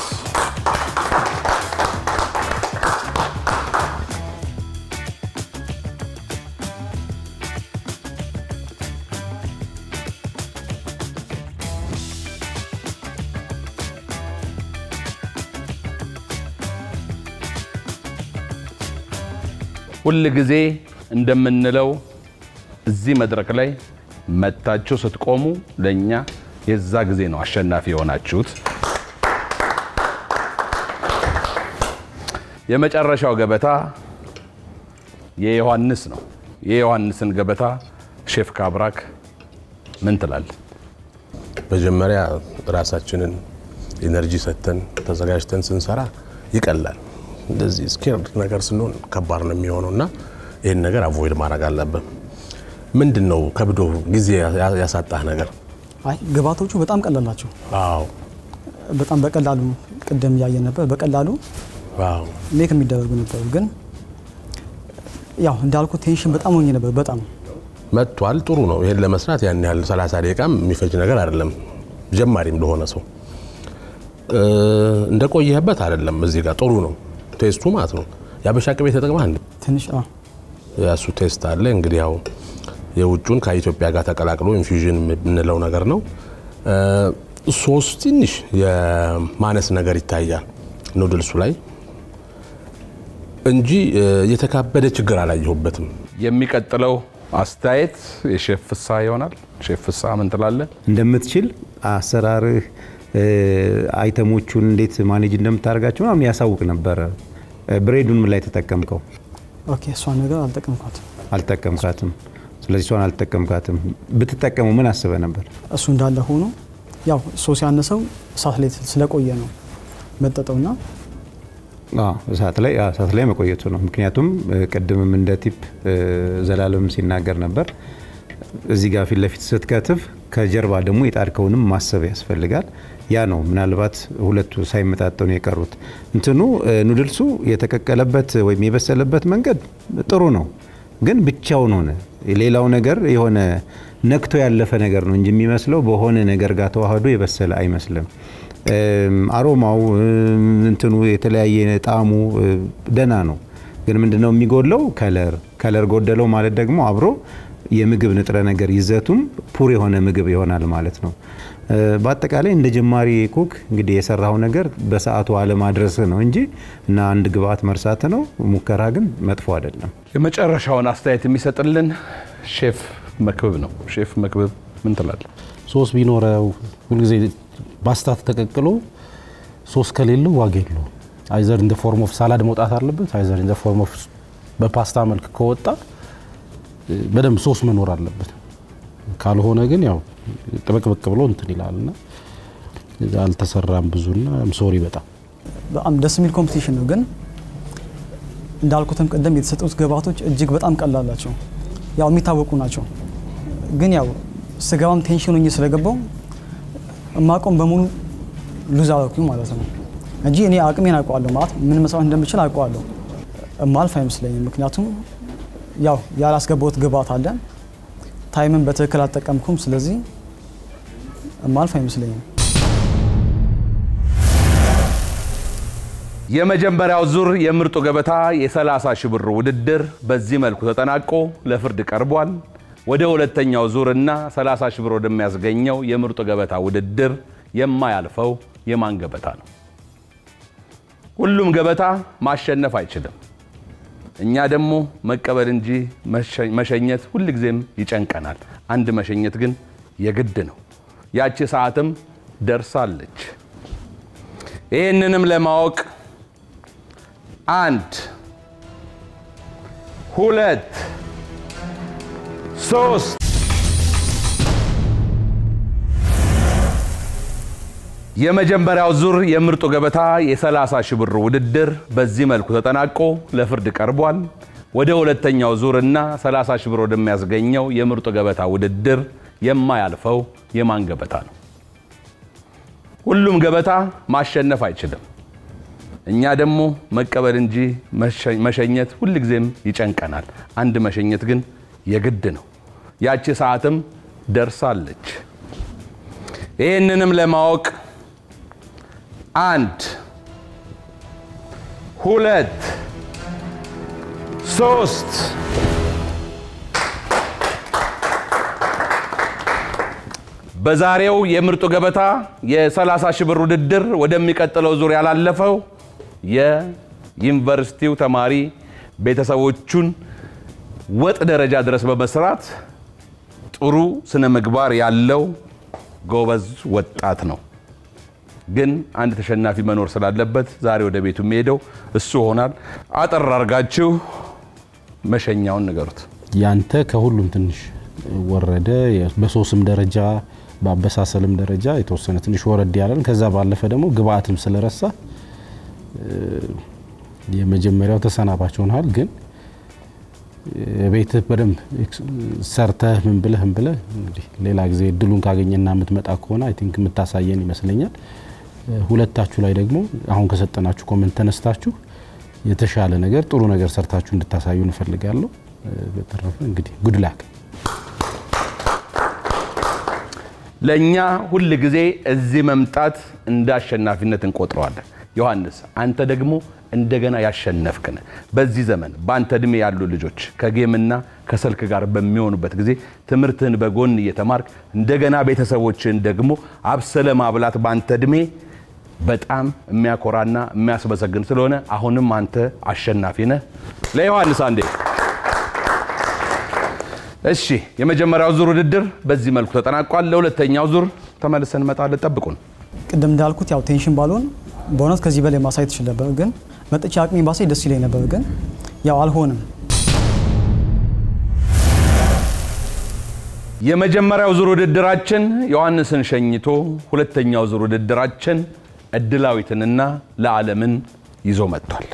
ሁል ጊዜ እንደምንለው እዚህ መድረክ ላይ መታችሁ ስትቆሙ ለእኛ የዛ ጊዜ ነው አሸናፊ የሆናችሁት። የመጨረሻው ገበታ የዮሐንስ ነው። የዮሐንስን ገበታ ሼፍ ካብራክ ምን ትላል? መጀመሪያ ራሳችንን ኤነርጂ ሰጥተን ተዘጋጅተን ስንሰራ ይቀላል። እንደዚህ ስኬርድ ነገር ስንሆን ከባድ ነው የሚሆነው እና ይህን ነገር አቮይድ ማድረግ አለብን። ምንድን ነው ከብዶ ጊዜ ያ- ያሳጣህ ነገር? አይ ግብአቶቹ በጣም ቀላል ናቸው። አዎ በጣም በቀላሉ ቅድም እያየን ነበር። በቀላሉ አዎ ሜክ የሚደረጉ ነበሩ። ግን ያው እንዳልኩ ቴንሽን በጣም ሆኜ ነበር። በጣም መጥቷል። ጥሩ ነው። ይሄን ለመስራት ያን ያህል 30 ደቂቃም የሚፈጅ ነገር አይደለም። ጀማሪም ለሆነ ሰው እ፣ እንደቆየህበት አይደለም። እዚህ ጋር ጥሩ ነው ቴስቱ ማለት ነው። የአበሻ ቅቤ ተጠቅመህ እንዴ? ትንሽ አ፣ የእሱ ቴስት አለ እንግዲህ ያው የውጩን ከኢትዮጵያ ጋር ተቀላቅሎ ኢንፊውዥን የምንለው ነገር ነው። እ፣ ሶስ ትንሽ የማነስ ነገር ይታያል ኑድልሱ ላይ እንጂ እ፣ የተካበደ ችግር አላየሁበትም። የሚቀጥለው አስተያየት የሼፍ ፍስሐ ይሆናል። ሼፍ ፍስሐ ምን ትላለህ? እንደምትችል አሰራርህ እ፣ አይተሞቹን እንዴት ማኔጅ እንደምታደርጋቸው ምናምን ያሳውቅ ነበረ። እ፣ ብሬዱን ምን ላይ ተጠቀምከው? ኦኬ እሷን ነገር አልጠቀምኳትም። አልጠቀምካትም። ስለዚህ እሷን አልጠቀምካትም። ብትጠቀሙ ምን አስበ ነበር? እሱ እንዳለ ሆኖ ያው ሶስ ያነሰው እሳት ላይ ስለቆየ ነው መጠጠውና አዎ፣ እሳት ላይ አዎ፣ እሳት ላይ መቆየቱ ነው። ምክንያቱም እ፣ ቅድምም እንደ ቲፕ እ፣ ዘላለም ሲናገር ነበር እዚህ ጋር ፊት ለፊት ስትከትፍ ከጀርባ ደግሞ የጣድከውንም ማሰብ ያስፈልጋል። ያ ነው ምናልባት ሁለቱ ሳይመጣጠኑ የቀሩት። እንትኑ እ፣ ኑድልሱ የተቀቀለበት ወይም የበሰለበት መንገድ ጥሩ ነው፣ ግን ብቻውን ሆነ። ሌላው ነገር የሆነ ነክቶ ያለፈ ነገር ነው እንጂ የሚመስለው በሆነ ነገር ጋር ተዋህዶ የበሰለ አይመስልም። እም፣ አሮማው እም፣ እንትኑ የተለያየ ጣዕሙ እ፣ ደህና ነው። ግን ምንድነው የሚጎድለው? ከለር ከለር ጎደለው ማለት ደግሞ አብሮ የምግብ ንጥረ ነገር ይዘቱም ፑር የሆነ ምግብ ይሆናል ማለት ነው። እ፣ በአጠቃላይ እንደ ጀማሪ ኩክ እንግዲህ የሰራው ነገር በሰዓቱ አለማድረስ ነው እንጂ እና አንድ ግብአት መርሳት ነው። ሙከራ ግን መጥፎ አይደለም። የመጨረሻውን አስተያየት የሚሰጥልን ሼፍ መክብብ ነው። ሼፍ መክብብ ምን ትላለህ? ሶስ ቢኖረው ሁልጊዜ ፓስታ ተቀቅሎ ሶስ ከሌለው ዋጋ የለውም። አይዘር ኢን ፎርም ኦፍ ሳላድ መውጣት አለበት፣ አይዘር ኢን ፎርም ኦፍ በፓስታ መልክ ከወጣ እ፣ በደንብ ሶስ መኖር አለበት። ካልሆነ ግን ያው ጥብቅብቅ ብሎ እንትን ይላልና አልተሰራም ብዙና ሶሪ በጣም በጣም ደስ የሚል ኮምፒቲሽን ነው። ግን እንዳልኩትም ቅድም የተሰጡት ግብአቶች እጅግ በጣም ቀላል ናቸው። ያው የሚታወቁ ናቸው። ግን ያው ስገባም ቴንሽን ሆኜ ስለገባው እማቆም በሙሉ ሉዝ አደረኩኝ ማለት ነው እንጂ እኔ አቅሜን አውቀዋለሁ ማለት ምን መስራት እንደምችል አውቀዋለሁ። እማልፍ አይመስለኝም። ምክንያቱም ያው ያላስገባሁት ግብአት አለ፣ ታይምን በትክክል አልጠቀምኩም። ስለዚህ እማልፍ አይመስለኝም። የመጀመሪያው ዙር የምርጡ ገበታ የ30 ሺህ ብር ውድድር በዚህ መልኩ ተጠናቆ ለፍርድ ቀርቧል። ወደ ሁለተኛው ዙርና 30 ሺህ ብር ወደሚያስገኘው የምርጡ ገበታ ውድድር የማያልፈው የማን ገበታ ነው? ሁሉም ገበታ ማሸነፍ አይችልም። እኛ ደግሞ መቀበል እንጂ መሸኘት ሁልጊዜም ይጨንቀናል። አንድ መሸኘት ግን የግድ ነው። ያቺ ሰዓትም ደርሳለች። ይህንንም ለማወቅ አንድ ሁለት ሶስት የመጀመሪያው ዙር የምርጡ ገበታ የ30 ሺህ ብር ውድድር በዚህ መልኩ ተጠናቆ ለፍርድ ቀርቧል። ወደ ሁለተኛው ዙር እና 30 ሺህ ብር ወደሚያስገኘው የምርጡ ገበታ ውድድር የማያልፈው የማን ገበታ ነው? ሁሉም ገበታ ማሸነፍ አይችልም። እኛ ደግሞ መቀበል እንጂ መሸኘት ሁልጊዜም ይጨንቀናል። አንድ መሸኘት ግን የግድ ነው። ያቺ ሰዓትም ደርሳለች። ይህንንም ለማወቅ አንድ ሁለት ሶስት በዛሬው የምርጡ ገበታ የ30 ሺህ ብር ውድድር ወደሚቀጥለው ዙር ያላለፈው የዩኒቨርሲቲው ተማሪ ቤተሰቦቹን ወጥ ደረጃ ድረስ በመስራት ጥሩ ስነ ምግባር ያለው ጎበዝ ወጣት ነው። ግን አንድ ተሸናፊ መኖር ስላለበት ዛሬ ወደ ቤቱ የሚሄደው እሱ ሆናል። አጠር አድርጋችሁ መሸኛውን ንገሩት። ያንተ ከሁሉም ትንሽ ወረደ። በሶስም ደረጃ በአበሳሰልም ደረጃ የተወሰነ ትንሽ ወረድ ያለን። ከዛ ባለፈ ደግሞ ግብአትም ስለረሳ የመጀመሪያው ተሰናባች ሆናል። ግን ቤትህ በደንብ ሰርተህ ምን ብለህ ምን ብለህ እንግዲህ ሌላ ጊዜ እድሉን ካገኘና የምትመጣ ከሆነ አይ ቲንክ የምታሳየን ይመስለኛል። ሁለታችሁ ላይ ደግሞ አሁን ከሰጠናችሁ ኮመንት ተነስታችሁ የተሻለ ነገር ጥሩ ነገር ሰርታችሁ እንድታሳዩ እንፈልጋለሁ። በተረፈ እንግዲህ ጉድ ላክ። ለእኛ ሁል ጊዜ እዚህ መምጣት እንደ አሸናፊነት እንቆጥረዋለን። ዮሐንስ አንተ ደግሞ እንደገና ያሸነፍክን በዚህ ዘመን በአንተ እድሜ ያሉ ልጆች ከጌምና ከስልክ ጋር በሚሆኑበት ጊዜ ትምህርትህን በጎን እየተማርክ እንደገና ቤተሰቦችህን ደግሞ አብሰለ ማብላት በአንተ እድሜ በጣም የሚያኮራና የሚያስመሰግን ስለሆነ አሁንም አንተ አሸናፊ ነህ። ለዮሐንስ አንዴ እሺ። የመጀመሪያው ዙር ውድድር በዚህ መልኩ ተጠናቋል። ለሁለተኛው ዙር ተመልሰን እንመጣለን። ጠብቁን። ቅድም እንዳልኩት ያው ቴንሽን ባልሆን በእውነት ከዚህ በላይ ማሳየት ይችል ነበር፣ ግን መጥቼ አቅሜ ባሳይ ደስ ይለኝ ነበር፣ ግን ያው አልሆንም። የመጀመሪያው ዙር ውድድራችን ዮሐንስን ሸኝቶ ሁለተኛው ዙር ውድድራችን እድላዊትንና ለዓለምን ይዞ መጥቷል።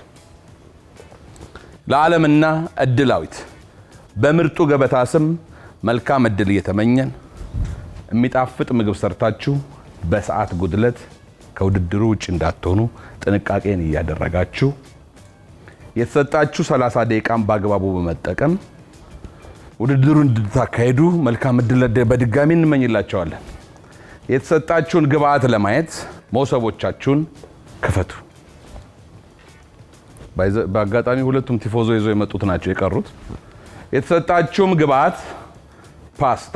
ለዓለምና እድላዊት በምርጡ ገበታ ስም መልካም እድል እየተመኘን የሚጣፍጥ ምግብ ሰርታችሁ በሰዓት ጉድለት ከውድድሩ ውጭ እንዳትሆኑ ጥንቃቄን እያደረጋችሁ የተሰጣችሁ 30 ደቂቃን በአግባቡ በመጠቀም ውድድሩን እንድታካሄዱ መልካም እድል በድጋሚ እንመኝላቸዋለን። የተሰጣችሁን ግብአት ለማየት መሶቦቻችሁን ክፈቱ። በአጋጣሚ ሁለቱም ቲፎዞ ይዞ የመጡት ናቸው የቀሩት። የተሰጣችሁም ግብአት ፓስታ፣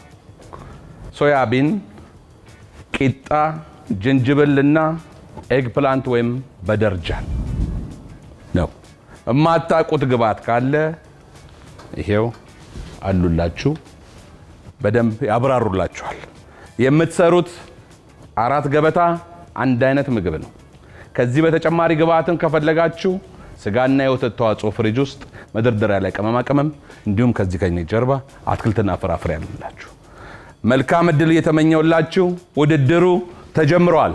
ሶያቢን፣ ቂጣ፣ ጅንጅብልና ኤግ ፕላንት ወይም በደርጃን ነው። የማታውቁት ግብአት ካለ ይሄው አሉላችሁ፣ በደንብ ያብራሩላችኋል። የምትሰሩት አራት ገበታ አንድ አይነት ምግብ ነው። ከዚህ በተጨማሪ ግብአትን ከፈለጋችሁ ስጋና የወተት ተዋጽኦ ፍሪጅ ውስጥ መደርደሪያ ላይ ቅመማ ቅመም እንዲሁም ከዚህ ከኔ ጀርባ አትክልትና ፍራፍሬ ያሉላችሁ። መልካም እድል እየተመኘውላችሁ ውድድሩ ተጀምረዋል።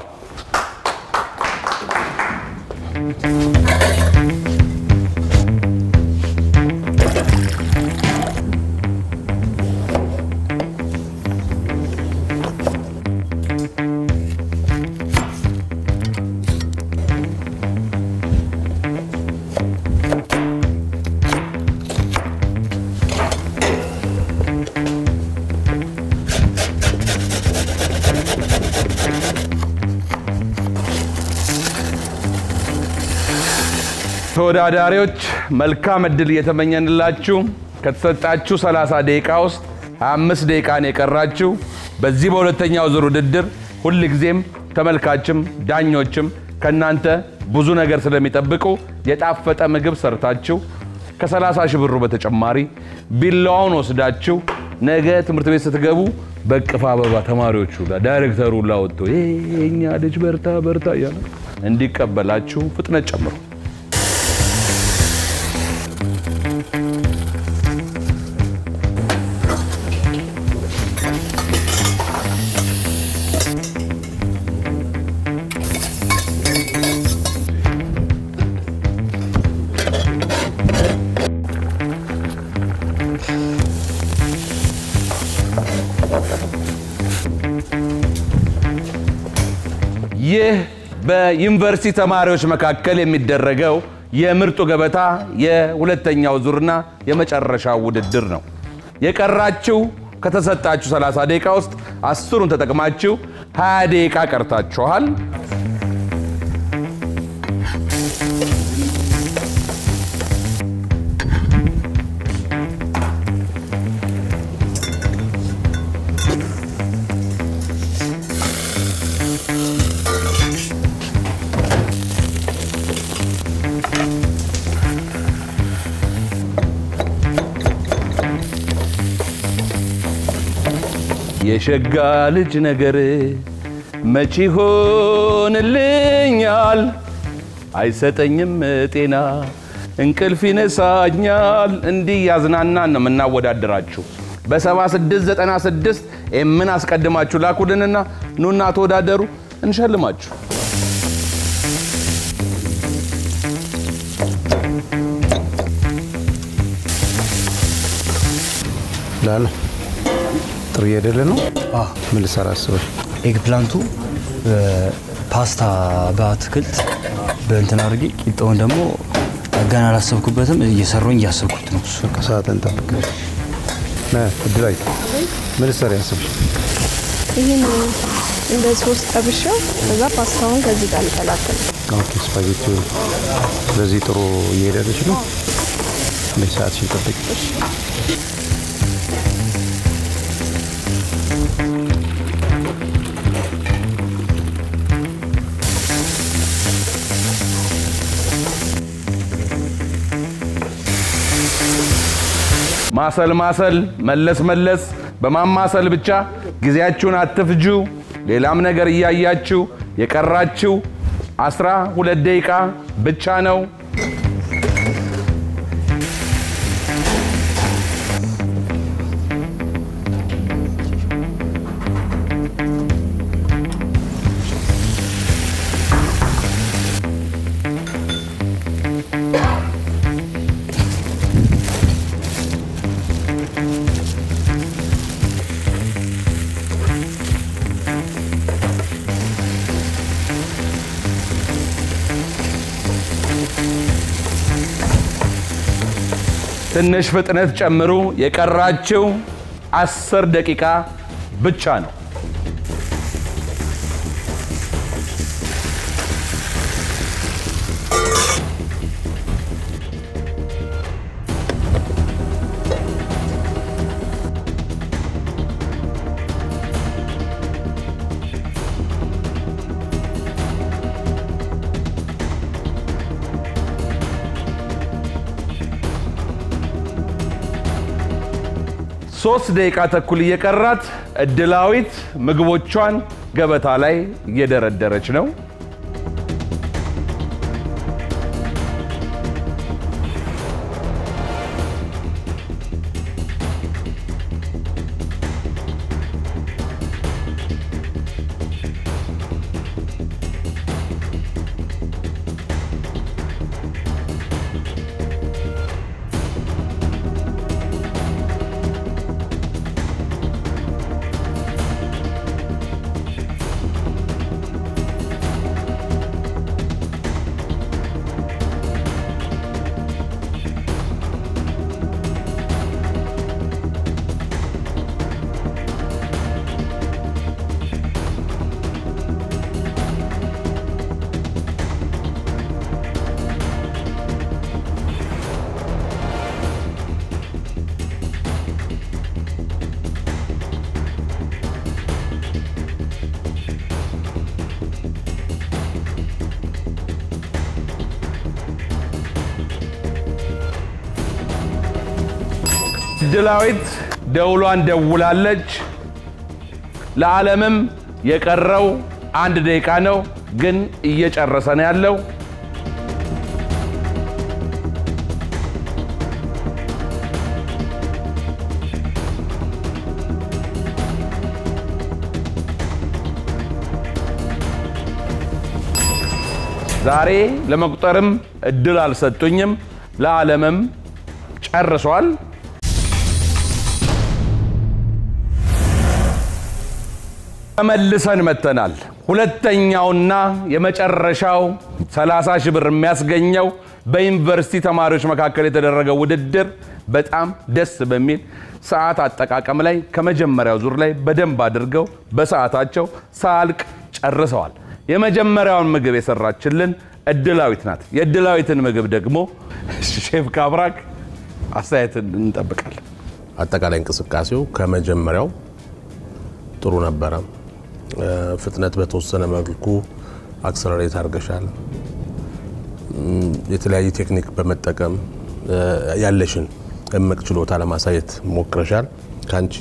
ተወዳዳሪዎች መልካም እድል እየተመኘንላችሁ ከተሰጣችሁ 30 ደቂቃ ውስጥ 25 ደቂቃ ነው የቀራችሁ። በዚህ በሁለተኛው ዙር ውድድር ሁልጊዜም ተመልካችም ዳኞችም ከእናንተ ብዙ ነገር ስለሚጠብቁ የጣፈጠ ምግብ ሰርታችሁ ከ30 ሺህ ብሩ በተጨማሪ ቢላዋውን ወስዳችሁ ነገ ትምህርት ቤት ስትገቡ በቅፍ አበባ ተማሪዎቹ ዳይሬክተሩ ላወጥቶ የኛ ልጅ በርታ በርታ እያለ እንዲቀበላችሁ ፍጥነት ጨምሩ። ይህ በዩኒቨርሲቲ ተማሪዎች መካከል የሚደረገው የምርጡ ገበታ የሁለተኛው ዙርና የመጨረሻው ውድድር ነው። የቀራችሁ ከተሰጣችሁ 30 ደቂቃ ውስጥ አስሩን ተጠቅማችሁ 20 ደቂቃ ቀርታችኋል። የሸጋ ልጅ ነገር መቼ ይሆንልኛል? አይሰጠኝም ጤና እንቅልፍ ይነሳኛል። እንዲህ ያዝናናን ነው የምናወዳደራችሁ። በ7696 ምን አስቀድማችሁ ላኩልንና ኑና ተወዳደሩ፣ እንሸልማችሁ። ላለ ጥሩ እየሄደልህ ነው። ምን ልሰራ አስበህ? ኤግ ፕላንቱ ፓስታ በአትክልት በእንትን አድርጌ ቂጣውን ደግሞ ገና አላሰብኩበትም። እየሰሩኝ እያሰብኩት ነው። በቃ ሰዓትን ጠብቅ። ና እድላይ ምን ልሰራ ያስብሽ? ይህን እንደ ሶስት ጠብሼው ከዛ ፓስታውን ከዚህ ጋር ልቀላቅል። ኦኬ ስፓጌቲ። ስለዚህ ጥሩ እየሄደልሽ ነው። እንዴት ሰዓትሽን ጠብቂ። ማሰል ማሰል መለስ መለስ በማማሰል ብቻ ጊዜያችሁን አትፍጁ። ሌላም ነገር እያያችሁ የቀራችሁ አስራ ሁለት ደቂቃ ብቻ ነው። ትንሽ ፍጥነት ጨምሩ። የቀራችው አስር ደቂቃ ብቻ ነው። ሶስት ደቂቃ ተኩል እየቀራት እድላዊት ምግቦቿን ገበታ ላይ እየደረደረች ነው። እድላዊት ደውሏን ደውላለች። ለዓለምም የቀረው አንድ ደቂቃ ነው፣ ግን እየጨረሰ ነው ያለው። ዛሬ ለመቁጠርም እድል አልሰጡኝም። ለዓለምም ጨርሷል። ተመልሰን መጥተናል። ሁለተኛውና የመጨረሻው 30 ሺህ ብር የሚያስገኘው በዩኒቨርሲቲ ተማሪዎች መካከል የተደረገው ውድድር በጣም ደስ በሚል ሰዓት አጠቃቀም ላይ ከመጀመሪያው ዙር ላይ በደንብ አድርገው በሰዓታቸው ሳያልቅ ጨርሰዋል። የመጀመሪያውን ምግብ የሰራችልን እድላዊት ናት። የእድላዊትን ምግብ ደግሞ ሼፍ ካብራክ አስተያየትን እንጠብቃለን። አጠቃላይ እንቅስቃሴው ከመጀመሪያው ጥሩ ነበረ። ፍጥነት በተወሰነ መልኩ አክሰለሬት አድርገሻል። የተለያየ ቴክኒክ በመጠቀም ያለሽን እምቅ ችሎታ ለማሳየት ሞክረሻል። ከአንቺ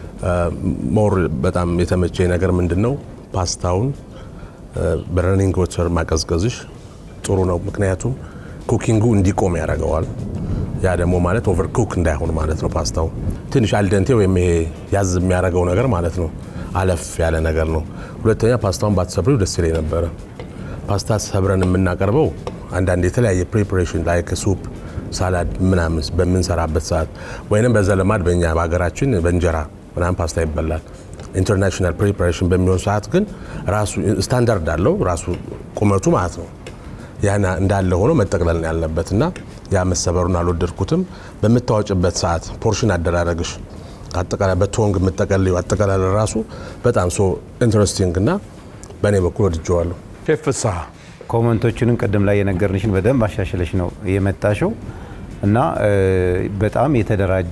ሞር በጣም የተመቸኝ ነገር ምንድን ነው? ፓስታውን በረኒንግ ወተር ማቀዝቀዝሽ ጥሩ ነው። ምክንያቱም ኩኪንጉ እንዲቆም ያደርገዋል። ያ ደግሞ ማለት ኦቨር ኩክ እንዳይሆን ማለት ነው። ፓስታው ትንሽ አልደንቴ ወይም ይሄ ያዝ የሚያደርገው ነገር ማለት ነው። አለፍ ያለ ነገር ነው። ሁለተኛ ፓስታውን ባትሰብሪው ደስ ይለኝ ነበረ። ፓስታ ሰብረን የምናቀርበው አንዳንድ የተለያየ ፕሪፓሬሽን ላይ ሱፕ፣ ሳላድ ምናምን በምንሰራበት ሰዓት ወይንም በዘለማድ በእኛ በሀገራችን በእንጀራ ምናምን ፓስታ ይበላል። ኢንተርናሽናል ፕሪፓሬሽን በሚሆን ሰዓት ግን ራሱ ስታንዳርድ አለው ራሱ ቁመቱ ማለት ነው። ያን እንዳለ ሆኖ መጠቅለል ነው ያለበት እና ያ መሰበሩን አልወደድኩትም። በምታወጭበት ሰዓት ፖርሽን አደራረግሽ አጠቃላይ በቶንግ የምጠቀልዩ አጠቃላይ ራሱ በጣም ሶ ኢንትረስቲንግ እና በእኔ በኩል ወድጀዋለሁ። ሼፍ ፍስሐ ኮመንቶችንም ቅድም ላይ የነገርንሽን በደንብ አሻሽለሽ ነው የመጣሽው እና በጣም የተደራጀ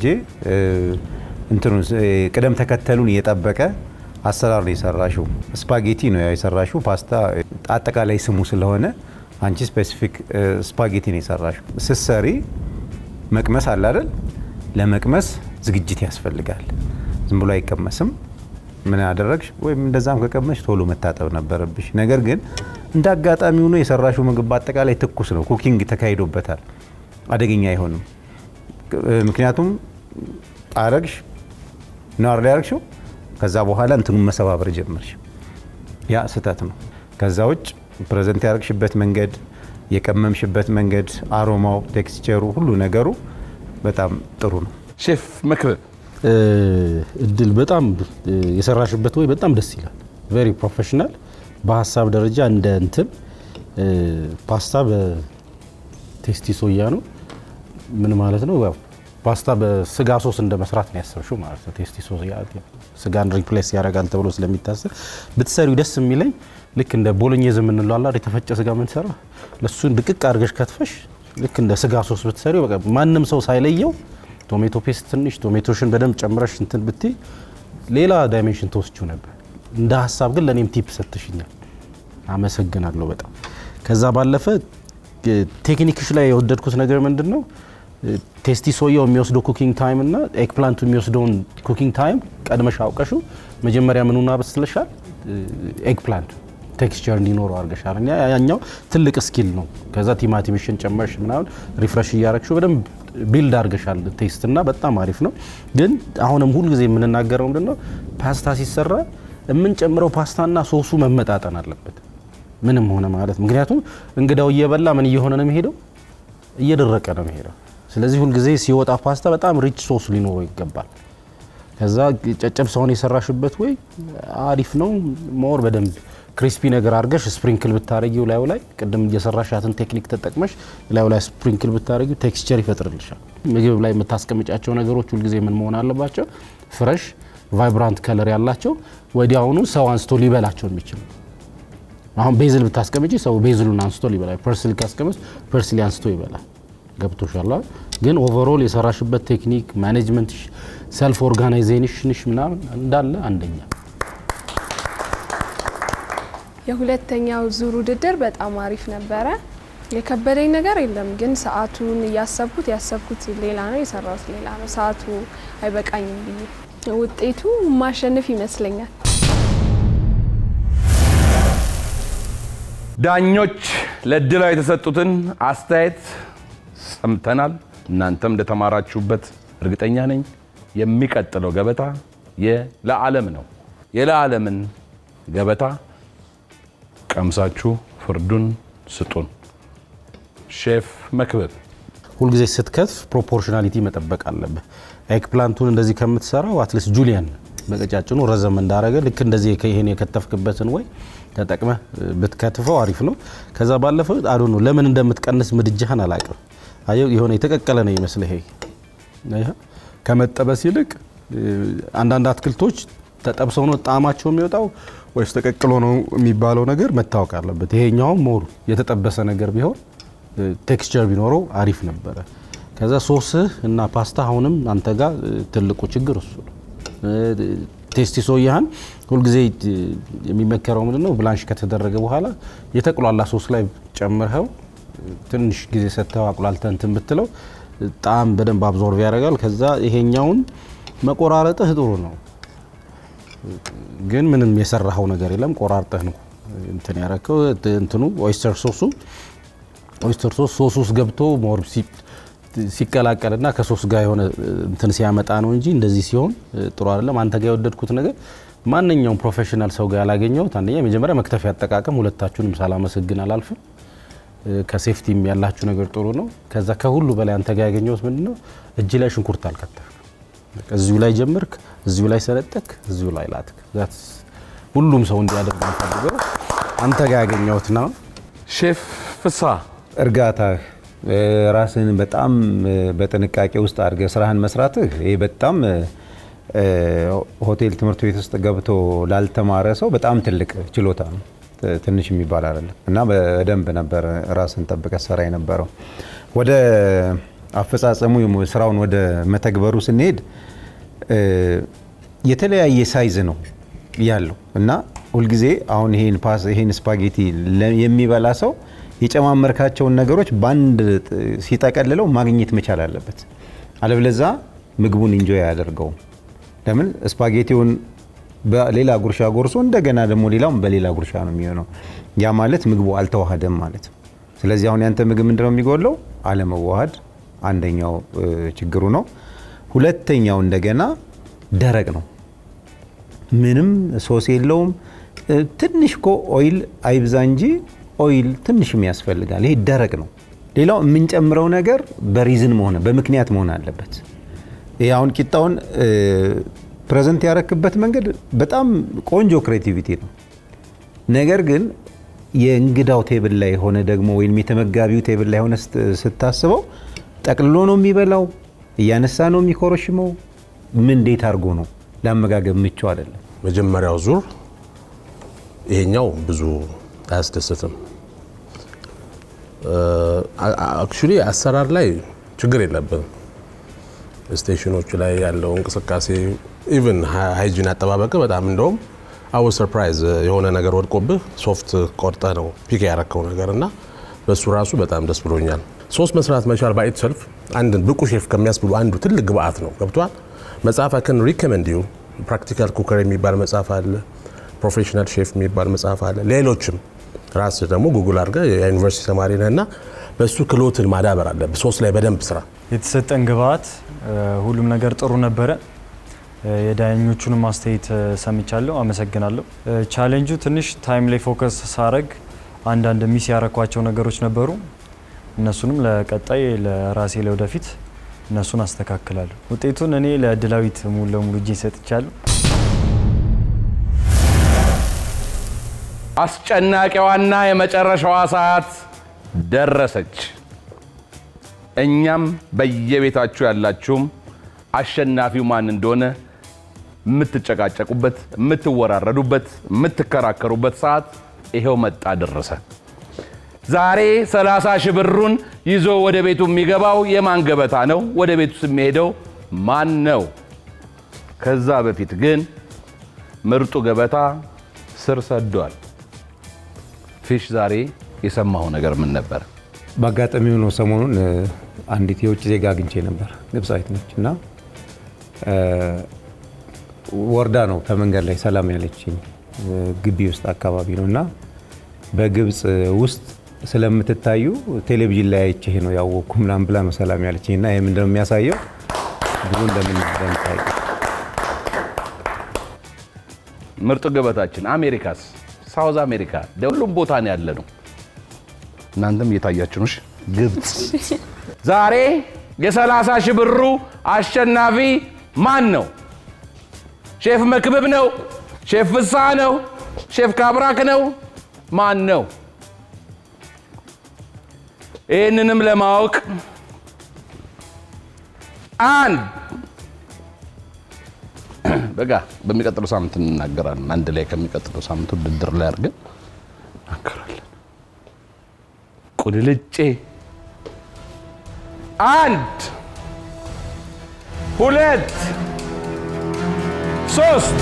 እንትኑ ቅደም ተከተሉን የጠበቀ አሰራር ነው የሰራሽው። ስፓጌቲ ነው የሰራሽው። ፓስታ አጠቃላይ ስሙ ስለሆነ አንቺ ስፔሲፊክ ስፓጌቲ ነው የሰራሽው። ስትሰሪ መቅመስ አለ አይደል? ለመቅመስ ዝግጅት ያስፈልጋል። ዝም ብሎ አይቀመስም። ምን ያደረግሽ ወይም እንደዛም ከቀመሽ ቶሎ መታጠብ ነበረብሽ። ነገር ግን እንደ አጋጣሚ ሆኖ የሰራሽው ምግብ በአጠቃላይ ትኩስ ነው። ኩኪንግ ተካሂዶበታል። አደገኛ አይሆንም። ምክንያቱም አረግሽ ነው አይደል ያረግሽው። ከዛ በኋላ እንትኑን መሰባበር ጀመርሽ። ያ ስህተት ነው። ከዛ ውጭ ፕሬዘንት ያደረግሽበት መንገድ፣ የቀመምሽበት መንገድ፣ አሮማው፣ ቴክስቸሩ፣ ሁሉ ነገሩ በጣም ጥሩ ነው። ሼፍ መክብብ እድል በጣም የሰራሽበት ወይ በጣም ደስ ይላል። ቬሪ ፕሮፌሽናል። በሀሳብ ደረጃ እንደ እንትን ፓስታ በቴስቲ ሶያ ነው። ምን ማለት ነው? ያው ፓስታ በስጋ ሶስ እንደ መስራት ነው ያሰብሽው ማለት ነው። ቴስቲ ሶያ ስጋን ሪፕሌስ ያደርጋል ተብሎ ስለሚታሰብ ብትሰሪው ደስ የሚለኝ ልክ እንደ ቦሎኜዝ የምንለው አላ የተፈጨ ስጋ ምንሰራ ለሱን ድቅቅ አድርገሽ ከትፈሽ ልክ እንደ ስጋ ሶስ ብትሰሪው በቃ ማንም ሰው ሳይለየው ቶሜቶ ፔስት ትንሽ ቶሜቶሽን በደንብ ጨምረሽ እንትን ብትይ ሌላ ዳይሜንሽን ተወስችው ነበር። እንደ ሀሳብ ግን ለእኔም ቲፕ ሰጥሽኛል። አመሰግናለሁ በጣም። ከዛ ባለፈ ቴክኒክሽ ላይ የወደድኩት ነገር ምንድን ነው ቴስቲ ሶያው የሚወስደው ኩኪንግ ታይም እና ኤግ ፕላንቱ የሚወስደውን ኩኪንግ ታይም ቀድመሽ አውቀሹ መጀመሪያ ምኑን አበስለሻል? ኤግ ፕላንቱ ቴክስቸር እንዲኖረው አድርገሻል። እና ያኛው ትልቅ ስኪል ነው። ከዛ ቲማቲምሽን ጨመርሽ ምናምን ሪፍሬሽ እያረግሹ በደንብ ቢልድ አድርገሻል ቴስት እና በጣም አሪፍ ነው። ግን አሁንም ሁልጊዜ የምንናገረው ምንድን ነው ፓስታ ሲሰራ የምንጨምረው ፓስታና ሶሱ መመጣጠን አለበት። ምንም ሆነ ማለት ምክንያቱም እንግዳው እየበላ ምን እየሆነ ነው የሚሄደው? እየደረቀ ነው የሚሄደው። ስለዚህ ሁልጊዜ ሲወጣ ፓስታ በጣም ሪች ሶስ ሊኖረው ይገባል። ከዛ ጨጨብሳውን የሰራሽበት ወይ አሪፍ ነው። ሞር በደንብ ክሪስፒ ነገር አድርገሽ ስፕሪንክል ብታረጊው ላዩ ላይ ቅድም እየሰራሻትን ቴክኒክ ተጠቅመሽ ላዩ ላይ ስፕሪንክል ብታረጊው ቴክስቸር ይፈጥርልሻል። ምግብ ላይ የምታስቀምጫቸው ነገሮች ሁልጊዜ ምን መሆን አለባቸው? ፍረሽ ቫይብራንት ከለር ያላቸው ወዲያውኑ ሰው አንስቶ ሊበላቸው የሚችሉ አሁን ቤዝል ብታስቀምጪ ሰው ቤዝሉን አንስቶ ሊበላል። ፐርስሊ ካስቀመጥ ፐርስሊ አንስቶ ይበላል። ገብቶሻል። ግን ኦቨሮል የሰራሽበት ቴክኒክ ማኔጅመንት፣ ሰልፍ ኦርጋናይዜሽንሽ ምናምን እንዳለ አንደኛ። የሁለተኛው ዙር ውድድር በጣም አሪፍ ነበረ። የከበደኝ ነገር የለም፣ ግን ሰዓቱን እያሰብኩት ያሰብኩት ሌላ ነው፣ የሰራሁት ሌላ ነው። ሰዓቱ አይበቃኝም ብዬ ውጤቱ ማሸነፍ ይመስለኛል። ዳኞች ለእድላዊ የተሰጡትን አስተያየት ሰምተናል። እናንተም እንደተማራችሁበት እርግጠኛ ነኝ። የሚቀጥለው ገበታ የለዓለም ነው። የለዓለምን ገበታ ቀምሳችሁ ፍርዱን ስጡን። ሼፍ መክብብ ሁልጊዜ ስትከትፍ ፕሮፖርሽናሊቲ መጠበቅ አለብህ። ኤግፕላንቱን እንደዚህ ከምትሰራው አትሊስት ጁሊያን በቀጫጭኑ ረዘም እንዳረገ ልክ እንደዚህ ይሄን የከተፍክበትን ወይ ተጠቅመህ ብትከትፈው አሪፍ ነው። ከዛ ባለፈ አዶ ነው ለምን እንደምትቀንስ ምድጃህን አላቅም። አየው የሆነ የተቀቀለ ነው ይመስል ይሄ ይሄ ከመጠበስ ይልቅ አንዳንድ አትክልቶች ተጠብሰው ነው ጣዕማቸው የሚወጣው ወይስ ተቀቅሎ ነው የሚባለው ነገር መታወቅ አለበት። ይሄኛውም ሞሩ የተጠበሰ ነገር ቢሆን ቴክስቸር ቢኖረው አሪፍ ነበረ። ከዛ ሶስህ እና ፓስታ አሁንም አንተ ጋር ትልቁ ችግር እሱ ነው። ቴስቲ ሶያህን ሁልጊዜ የሚመከረው ምንድን ነው? ብላንሽ ከተደረገ በኋላ የተቁላላ ሶስ ላይ ጨምርኸው ትንሽ ጊዜ ሰጥተው አቁላልተህ እንትን ብትለው ጣዕም በደንብ አብዞርቭ ያደርጋል። ከዛ ይሄኛውን መቆራረጥህ ጥሩ ነው፣ ግን ምንም የሰራኸው ነገር የለም። ቆራርጠህ ነው እንትን ያረከው እንትኑ ኦይስተር ሶሱ ኦይስተር ሶስ ሶስ ውስጥ ገብቶ ሞር ሲቀላቀልና ከሶስ ጋር የሆነ እንትን ሲያመጣ ነው እንጂ እንደዚህ ሲሆን ጥሩ አይደለም። አንተ ጋር የወደድኩት ነገር ማንኛውም ፕሮፌሽናል ሰው ጋር ያላገኘሁት አንደኛ የመጀመሪያ መክተፊያ አጠቃቀም፣ ሁለታችሁንም ሳላመሰግን አላልፍም። ከሴፍቲም ያላችሁ ነገር ጥሩ ነው። ከዛ ከሁሉ በላይ አንተ ጋር ያገኘሁት ምንድነው እጅ ላይ ሽንኩርት አልከተፍክ። እዚሁ ላይ ጀምርክ፣ እዚሁ ላይ ሰለጠክ፣ እዚሁ ላይ ላትክ። ሁሉም ሰው እንዲያደርግ የምፈልገው አንተ ጋር ያገኘሁት ነው። ሼፍ ፍስሐ እርጋታህ ራስህን በጣም በጥንቃቄ ውስጥ አድርገህ ስራህን መስራትህ ይሄ በጣም ሆቴል ትምህርት ቤት ውስጥ ገብቶ ላልተማረ ሰው በጣም ትልቅ ችሎታ ነው። ትንሽ የሚባል አይደለም እና በደንብ ነበር ራስን ጠብቀህ ሰራ የነበረው። ወደ አፈጻጸሙ ስራውን ወደ መተግበሩ ስንሄድ የተለያየ ሳይዝ ነው ያለው እና ሁልጊዜ አሁን ይሄን ፓስ ይሄን ስፓጌቲ የሚበላ ሰው የጨማመርካቸውን ነገሮች በአንድ ሲጠቀልለው ማግኘት መቻል አለበት። አለበለዛ ምግቡን ኢንጆይ አያደርገውም። ለምን ስፓጌቲውን በሌላ ጉርሻ ጎርሶ እንደገና ደግሞ ሌላውን በሌላ ጉርሻ ነው የሚሆነው። ያ ማለት ምግቡ አልተዋሃደም ማለት ነው። ስለዚህ አሁን ያንተ ምግብ ምንድነው የሚጎለው? አለመዋሃድ አንደኛው ችግሩ ነው። ሁለተኛው እንደገና ደረቅ ነው። ምንም ሶስ የለውም። ትንሽ እኮ ኦይል አይብዛ እንጂ ኦይል ትንሽም ያስፈልጋል። ይሄ ደረቅ ነው። ሌላው የምንጨምረው ነገር በሪዝን መሆን በምክንያት መሆን አለበት። ይሄ አሁን ቂጣውን ፕሬዘንት ያረክበት መንገድ በጣም ቆንጆ ክሬቲቪቲ ነው። ነገር ግን የእንግዳው ቴብል ላይ ሆነ ደግሞ ወይም የተመጋቢው ቴብል ላይ ሆነ ስታስበው ጠቅልሎ ነው የሚበላው፣ እያነሳ ነው የሚኮረሽመው። ምን እንዴት አድርጎ ነው ለአመጋገብ ምቹ አይደለም። መጀመሪያው ዙር ይሄኛው ብዙ አያስደስትም። አክቹሊ አሰራር ላይ ችግር የለብንም። ስቴሽኖቹ ላይ ያለው እንቅስቃሴ ኢቭን ሃይጂን አጠባበቅ በጣም እንደውም አወ ሰርፕራይዝ የሆነ ነገር ወድቆብህ ሶፍት ቆርጠ ነው ፒክ ያረከው ነገር እና በሱ ራሱ በጣም ደስ ብሎኛል። ሶስት መስራት መቻል ባይት ሰልፍ አንድን ብቁ ሼፍ ከሚያስብሉ አንዱ ትልቅ ግብአት ነው። ገብቷል። መጽሐፍ አክን ሪኮመንድ ዩ ፕራክቲካል ኩከር የሚባል መጽሐፍ አለ። ፕሮፌሽናል ሼፍ የሚባል መጽሐፍ አለ። ሌሎችም ራስ ደግሞ ጉግል አድርገህ የዩኒቨርሲቲ ተማሪ ነህ እና በእሱ ክሎትን ማዳበር አለብህ። ሶስት ላይ በደንብ ስራ። የተሰጠን ግብአት ሁሉም ነገር ጥሩ ነበረ። የዳኞቹንም አስተያየት ሰምቻለሁ፣ አመሰግናለሁ። ቻሌንጁ ትንሽ ታይም ላይ ፎከስ ሳረግ አንዳንድ ሚስ ያረኳቸው ነገሮች ነበሩ። እነሱንም ለቀጣይ ለራሴ ለወደፊት እነሱን አስተካክላለሁ። ውጤቱን እኔ ለድላዊት ሙሉ ለሙሉ እጄ ሰጥቻለሁ። አስጨናቂዋና የመጨረሻዋ ሰዓት ደረሰች። እኛም በየቤታችሁ ያላችሁም አሸናፊው ማን እንደሆነ የምትጨቃጨቁበት፣ የምትወራረዱበት፣ የምትከራከሩበት ሰዓት ይሄው መጣ ደረሰ። ዛሬ 30 ሺህ ብሩን ይዞ ወደ ቤቱ የሚገባው የማን ገበታ ነው? ወደ ቤቱ የሚሄደው ማን ነው? ከዛ በፊት ግን ምርጡ ገበታ ስር ሰዷል። ፊሽ ዛሬ የሰማው ነገር ምን ነበር? በአጋጣሚ ሆኖ ሰሞኑን እ፣ አንዲት የውጭ ዜጋ አግኝቼ ነበር። ግብፃዊት ነች እና እ፣ ወርዳ ነው ከመንገድ ላይ ሰላም ያለችኝ እ፣ ግቢ ውስጥ አካባቢ ነው እና በግብፅ ውስጥ ስለምትታዩ ቴሌቪዥን ላይ አይቼ ነው ያወቅኩ ምናምን ብላ ነው ሰላም ያለችኝ እና ይህ ምንድነው የሚያሳየው ብዙ እንደምን እንደምታይ ምርጡ ገበታችን አሜሪካስ፣ ሳውዝ አሜሪካ ሁሉም ቦታ ነው ያለ ነው። እናንተም እየታያችሁ ነው። እሺ? ግብፅ ዛሬ የ30 ሺህ ብሩ አሸናፊ ማን ነው? ሼፍ መክብብ ነው? ሼፍ ፍስሐ ነው? ሼፍ ካብራክ ነው? ማን ነው? ይህንንም ለማወቅ አንድ በቃ በሚቀጥለው ሳምንት እንናገራለን። አንድ ላይ ከሚቀጥለው ሳምንት ውድድር ላይ አድርገን እናገራለን። ቁልልጬ አንድ ሁለት ሶስት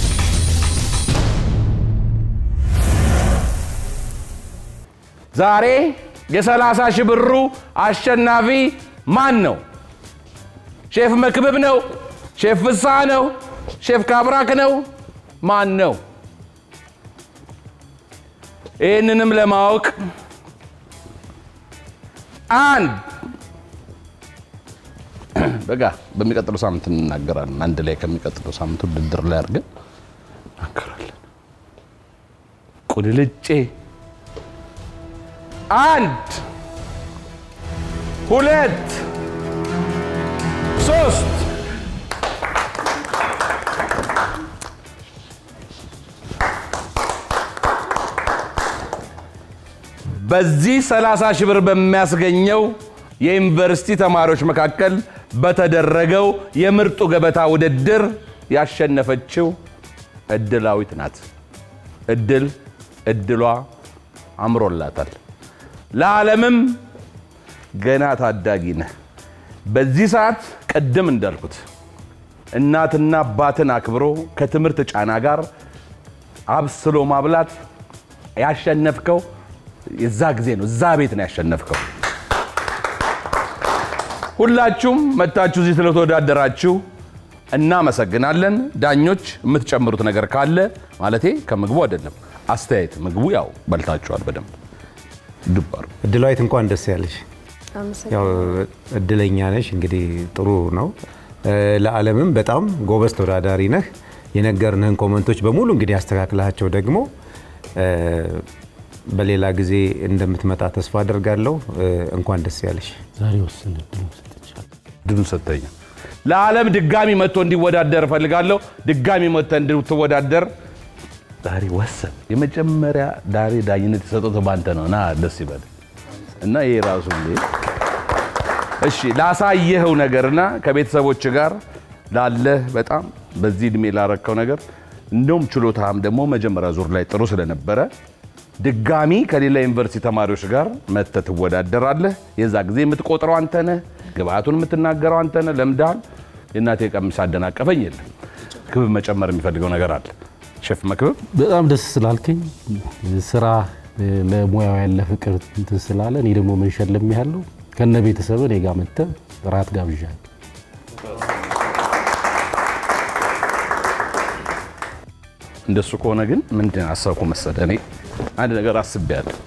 ዛሬ የሰላሳ ሺህ ብሩ አሸናፊ ማን ነው? ሼፍ መክብብ ነው? ሼፍ ፍስሐ ነው? ሼፍ ካብራክ ነው? ማን ነው? ይህንንም ለማወቅ አንድ በቃ በሚቀጥለው ሳምንት እንናገራለን። አንድ ላይ ከሚቀጥለው ሳምንት ውድድር ላይ አድርገን እናገራለን። ቁልልጬ አንድ ሁለት ሶስት በዚህ 30 ሺህ ብር በሚያስገኘው የዩኒቨርሲቲ ተማሪዎች መካከል በተደረገው የምርጡ ገበታ ውድድር ያሸነፈችው እድላዊት ናት። እድል እድሏ አምሮላታል። ለዓለምም ገና ታዳጊ ነህ። በዚህ ሰዓት ቅድም እንዳልኩት እናትና አባትን አክብሮ ከትምህርት ጫና ጋር አብስሎ ማብላት ያሸነፍከው የዛ ጊዜ ነው። እዛ ቤት ነው ያሸነፍከው። ሁላችሁም መታችሁ እዚህ ስለተወዳደራችሁ እናመሰግናለን። ዳኞች የምትጨምሩት ነገር ካለ ማለቴ ከምግቡ አይደለም፣ አስተያየት ምግቡ ያው በልታችኋል በደንብ ዱብ አድርጉ። እድላዊት እንኳን ደስ ያለሽ። ያው እድለኛ ነሽ። እንግዲህ ጥሩ ነው። እ፣ ለዓለምም በጣም ጎበዝ ተወዳዳሪ ነህ። የነገርንህን ኮመንቶች በሙሉ እንግዲህ ያስተካክላቸው ደግሞ እ፣ በሌላ ጊዜ እንደምትመጣ ተስፋ አደርጋለሁ። እ፣ እንኳን ደስ ያለሽ። ዛሬ ወስን እድሉን ሰጥቻለሁ። ድሉን ሰጥተኛል። ለዓለም ድጋሚ መጥቶ እንዲወዳደር እፈልጋለሁ። ድጋሚ መጥቶ እንድትወዳደር ዛሬ ወሰን። የመጀመሪያ ዳሬ ዳኝነት የሰጠው ባንተ ነው። ና ደስ ይበል እና ይሄ ራሱ እንዴ እሺ፣ ላሳየኸው ነገርና ከቤተሰቦች ጋር ላለህ በጣም በዚህ እድሜ ላረከው ነገር እንደውም ችሎታም ደግሞ መጀመሪያ ዙር ላይ ጥሩ ስለነበረ ድጋሚ ከሌላ ዩኒቨርሲቲ ተማሪዎች ጋር መጥተህ ትወዳደራለህ። የዛ ጊዜ የምትቆጥረው አንተ ነህ፣ ግብአቱን የምትናገረው አንተ ነህ። ለምደሃል። የእናቴ ቀሚስ አደናቀፈኝ የለም። ክብብ መጨመር የሚፈልገው ነገር አለ። ሼፍ መክብብ በጣም ደስ ስላልከኝ ስራ ለሙያው ያለ ፍቅር እንትን ስላለ እኔ ደግሞ መንሸለም ያለው ከነ ቤተሰብ እኔ ጋር መጥተህ ራት ጋብዣል። እንደሱ ከሆነ ግን ምንድን አሰብኩ መሰለህ? እኔ አንድ ነገር አስቤያለሁ።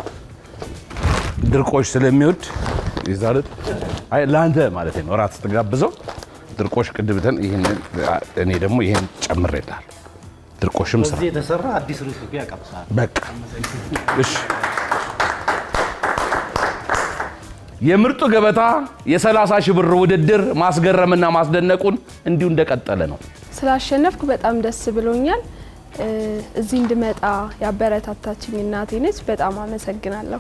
ድርቆሽ ስለሚወድ ይዛል አይ ለአንተ ማለት ነው እራት ስትጋብዘው ድርቆሽ ቅድብተን ይህን እኔ ደግሞ ይህን ጨምሬልሃለሁ። ድርቆሽም ስራ የተሰራ አዲስ ሬሲፒ ያቀምሳል። በቃ እሺ። የምርጡ ገበታ የ30 ሺህ ብር ውድድር ማስገረምና ማስደነቁን እንዲሁ እንደቀጠለ ነው። ስላሸነፍኩ በጣም ደስ ብሎኛል። እ፣ እዚህ እንድመጣ ያበረታታችኝ እናቴ ነች። በጣም አመሰግናለሁ።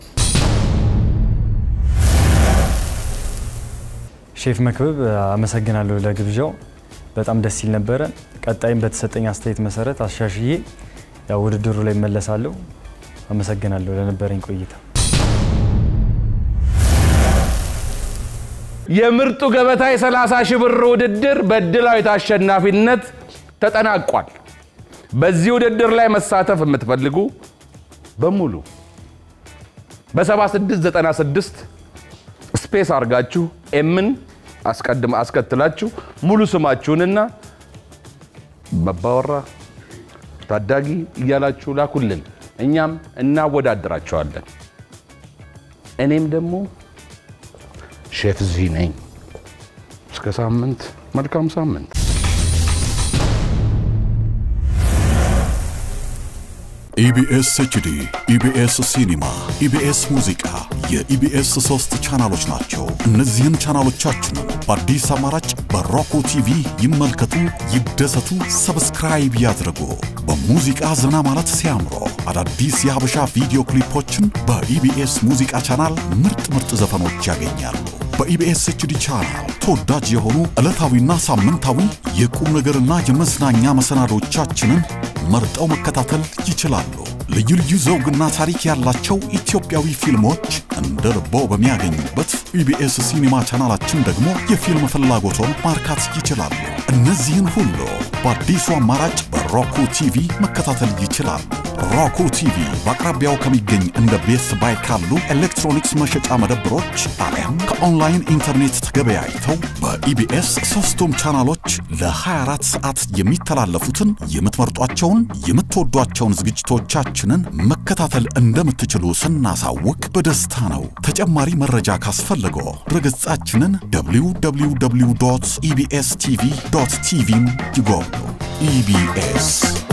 ሼፍ መክብብ አመሰግናለሁ ለግብዣው። በጣም ደስ ይል ነበረ። ቀጣይም በተሰጠኝ አስተያየት መሰረት አሻሽዬ ያው ውድድሩ ላይ እመለሳለሁ። አመሰግናለሁ ለነበረኝ ቆይታ። የምርጡ ገበታ የ30 ሺህ ብር ውድድር በእድላዊት አሸናፊነት ተጠናቋል። በዚህ ውድድር ላይ መሳተፍ የምትፈልጉ በሙሉ በ7696 ስፔስ አድርጋችሁ ኤምን አስቀድም አስከትላችሁ ሙሉ ስማችሁንና በባወራ ታዳጊ እያላችሁ ላኩልን። እኛም እናወዳድራቸዋለን። እኔም ደግሞ ሼፍ ዚ ነኝ። እስከ ሳምንት፣ መልካም ሳምንት። ኢቢኤስ ኤችዲ፣ ኢቢኤስ ሲኒማ፣ ኢቢኤስ ሙዚቃ የኢቢኤስ ሶስት ቻናሎች ናቸው። እነዚህን ቻናሎቻችንን በአዲስ አማራጭ በሮኮ ቲቪ ይመልከቱ፣ ይደሰቱ፣ ሰብስክራይብ ያድርጉ። በሙዚቃ ዘና ማለት ሲያምሮ አዳዲስ የሀበሻ ቪዲዮ ክሊፖችን በኢቢኤስ ሙዚቃ ቻናል ምርጥ ምርጥ ዘፈኖች ያገኛሉ። በኢቢኤስ ኤችዲ ቻናል ተወዳጅ የሆኑ ዕለታዊና ሳምንታዊ የቁም ነገርና የመዝናኛ መሰናዶቻችንን መርጠው መከታተል ይችላሉ። ልዩ ልዩ ዘውግና ታሪክ ያላቸው ኢትዮጵያዊ ፊልሞች እንደ ልቦ በሚያገኙበት ኢቢኤስ ሲኒማ ቻናላችን ደግሞ የፊልም ፍላጎቶን ማርካት ይችላሉ። እነዚህን ሁሉ በአዲሱ አማራጭ በሮኩ ቲቪ መከታተል ይችላሉ። ሮኩ ቲቪ በአቅራቢያው ከሚገኝ እንደ ቤስት ባይ ካሉ ኤሌክትሮኒክስ መሸጫ መደብሮች አሊያም ከኦንላይን ኢንተርኔት ተገበያይተው በኢቢኤስ ሶስቱም ቻናሎች ለ24 ሰዓት የሚተላለፉትን የምትመርጧቸውን የምትወዷቸውን ዝግጅቶቻችንን መከታተል እንደምትችሉ ስናሳውቅ በደስታ ነው። ተጨማሪ መረጃ ካስፈልገው ድረገጻችንን www ኢቢኤስ ቲቪ ቲቪን ይጎብኙ። ኢቢኤስ